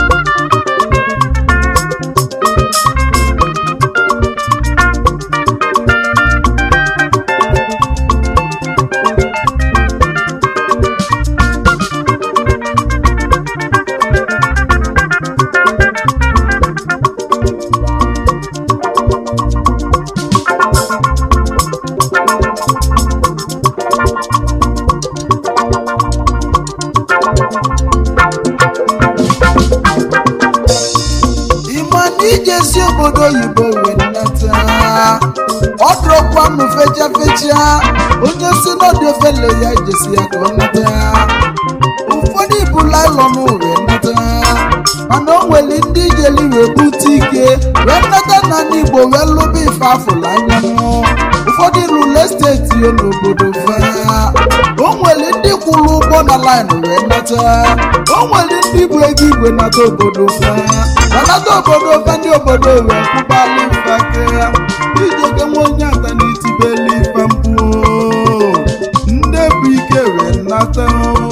Speaker 6: ịma na ijesi obodo oyibo wee nnata ọ dụrọkwanụ fecha fecha onye si n'ọdụ ofele ya ijesi ya ka ọ nata ụfọdụ ibu lailọn wee nata mana o nwere ndị ijeli wee bute ike wee nnata na ndị igbo wee lụba ife afụla anya ụfọdụ rụle steeti yo n'obodo fa o nwere ndị kwụrụ ụgwọ na laịn wee nata o nwere ndị bụ ego igwe nata obodo fa ma nata obodo fa ndị obodo wee kwụbala ife aka ijoge nwa onye ata na itibeli ife mpụ ndị bụ ike wee nata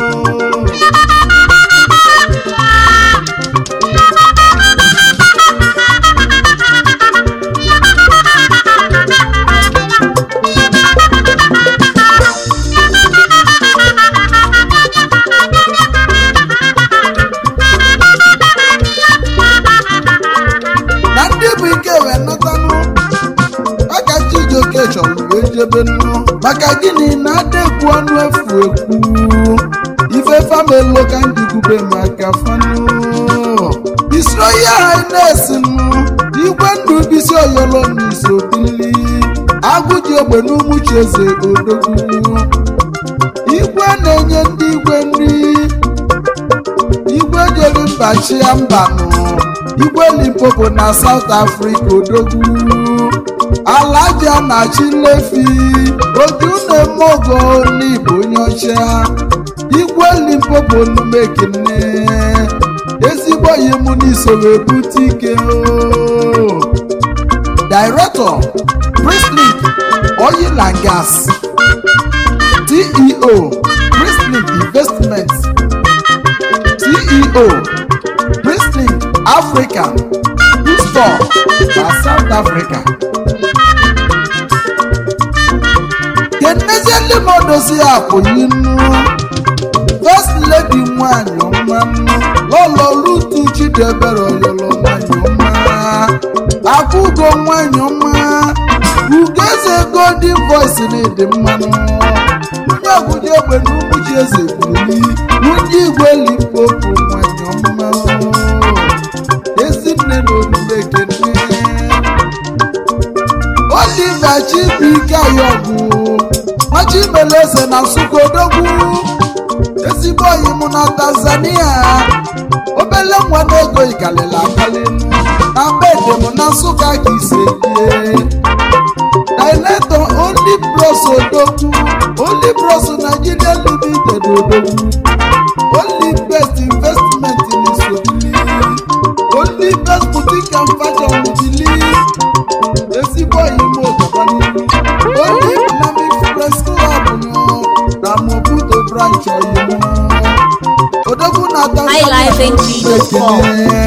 Speaker 6: na ndị bụ ike wee natanụ maka chijioke chọrọ wee jebe nụ maka gịnị na adekwu ọnụ efu ekwu ife famelo ka ndị kwube maka fanụ isro ya hines nụ igwe ndụ bisi oyolo n'iso bili agụ ji egbe n'umuchi eze odogwu igwe na-enye ndị igwe nri igwe jere mba chia mbanụ igwe limpopo na south africa odogwu alaja na chilefi oju na-eme ogo n'igbo onye ọcha igwe limpopo numekene ezigbo yimu n'isoro ebute ike o director prislink oil and gas ceo prislink investments ceo prislink africa store na south africa kenezieli ma odozi ya pụyi nnu first lady nwanyị ọma nnu lọlọ rutu chidebere oyolo nwanyị ọma akwụgo nwanyị ọma ugeze golden voice na-ede mmanụ onye ọbụla egbe n'ugwu ji eze buli nwunye igwe limpopo nwanyị ọma ezinne na omume ekene oliva chibuike ayọgụ machimeleze na nsụka odogwu ezigbo oyi mụ na tanzania obele nwa na ego ikalili akalinu na bede mụ na nsụka ka ise die director only bros odogwu only bros nigeria limited odogwu only best investment in isobili only best boutique and fashion bili ezigbo oyimo ọgaba n'ihu only dynamic press club nọ na mobuto branch oyimo odogwu na
Speaker 7: highlifeng.com.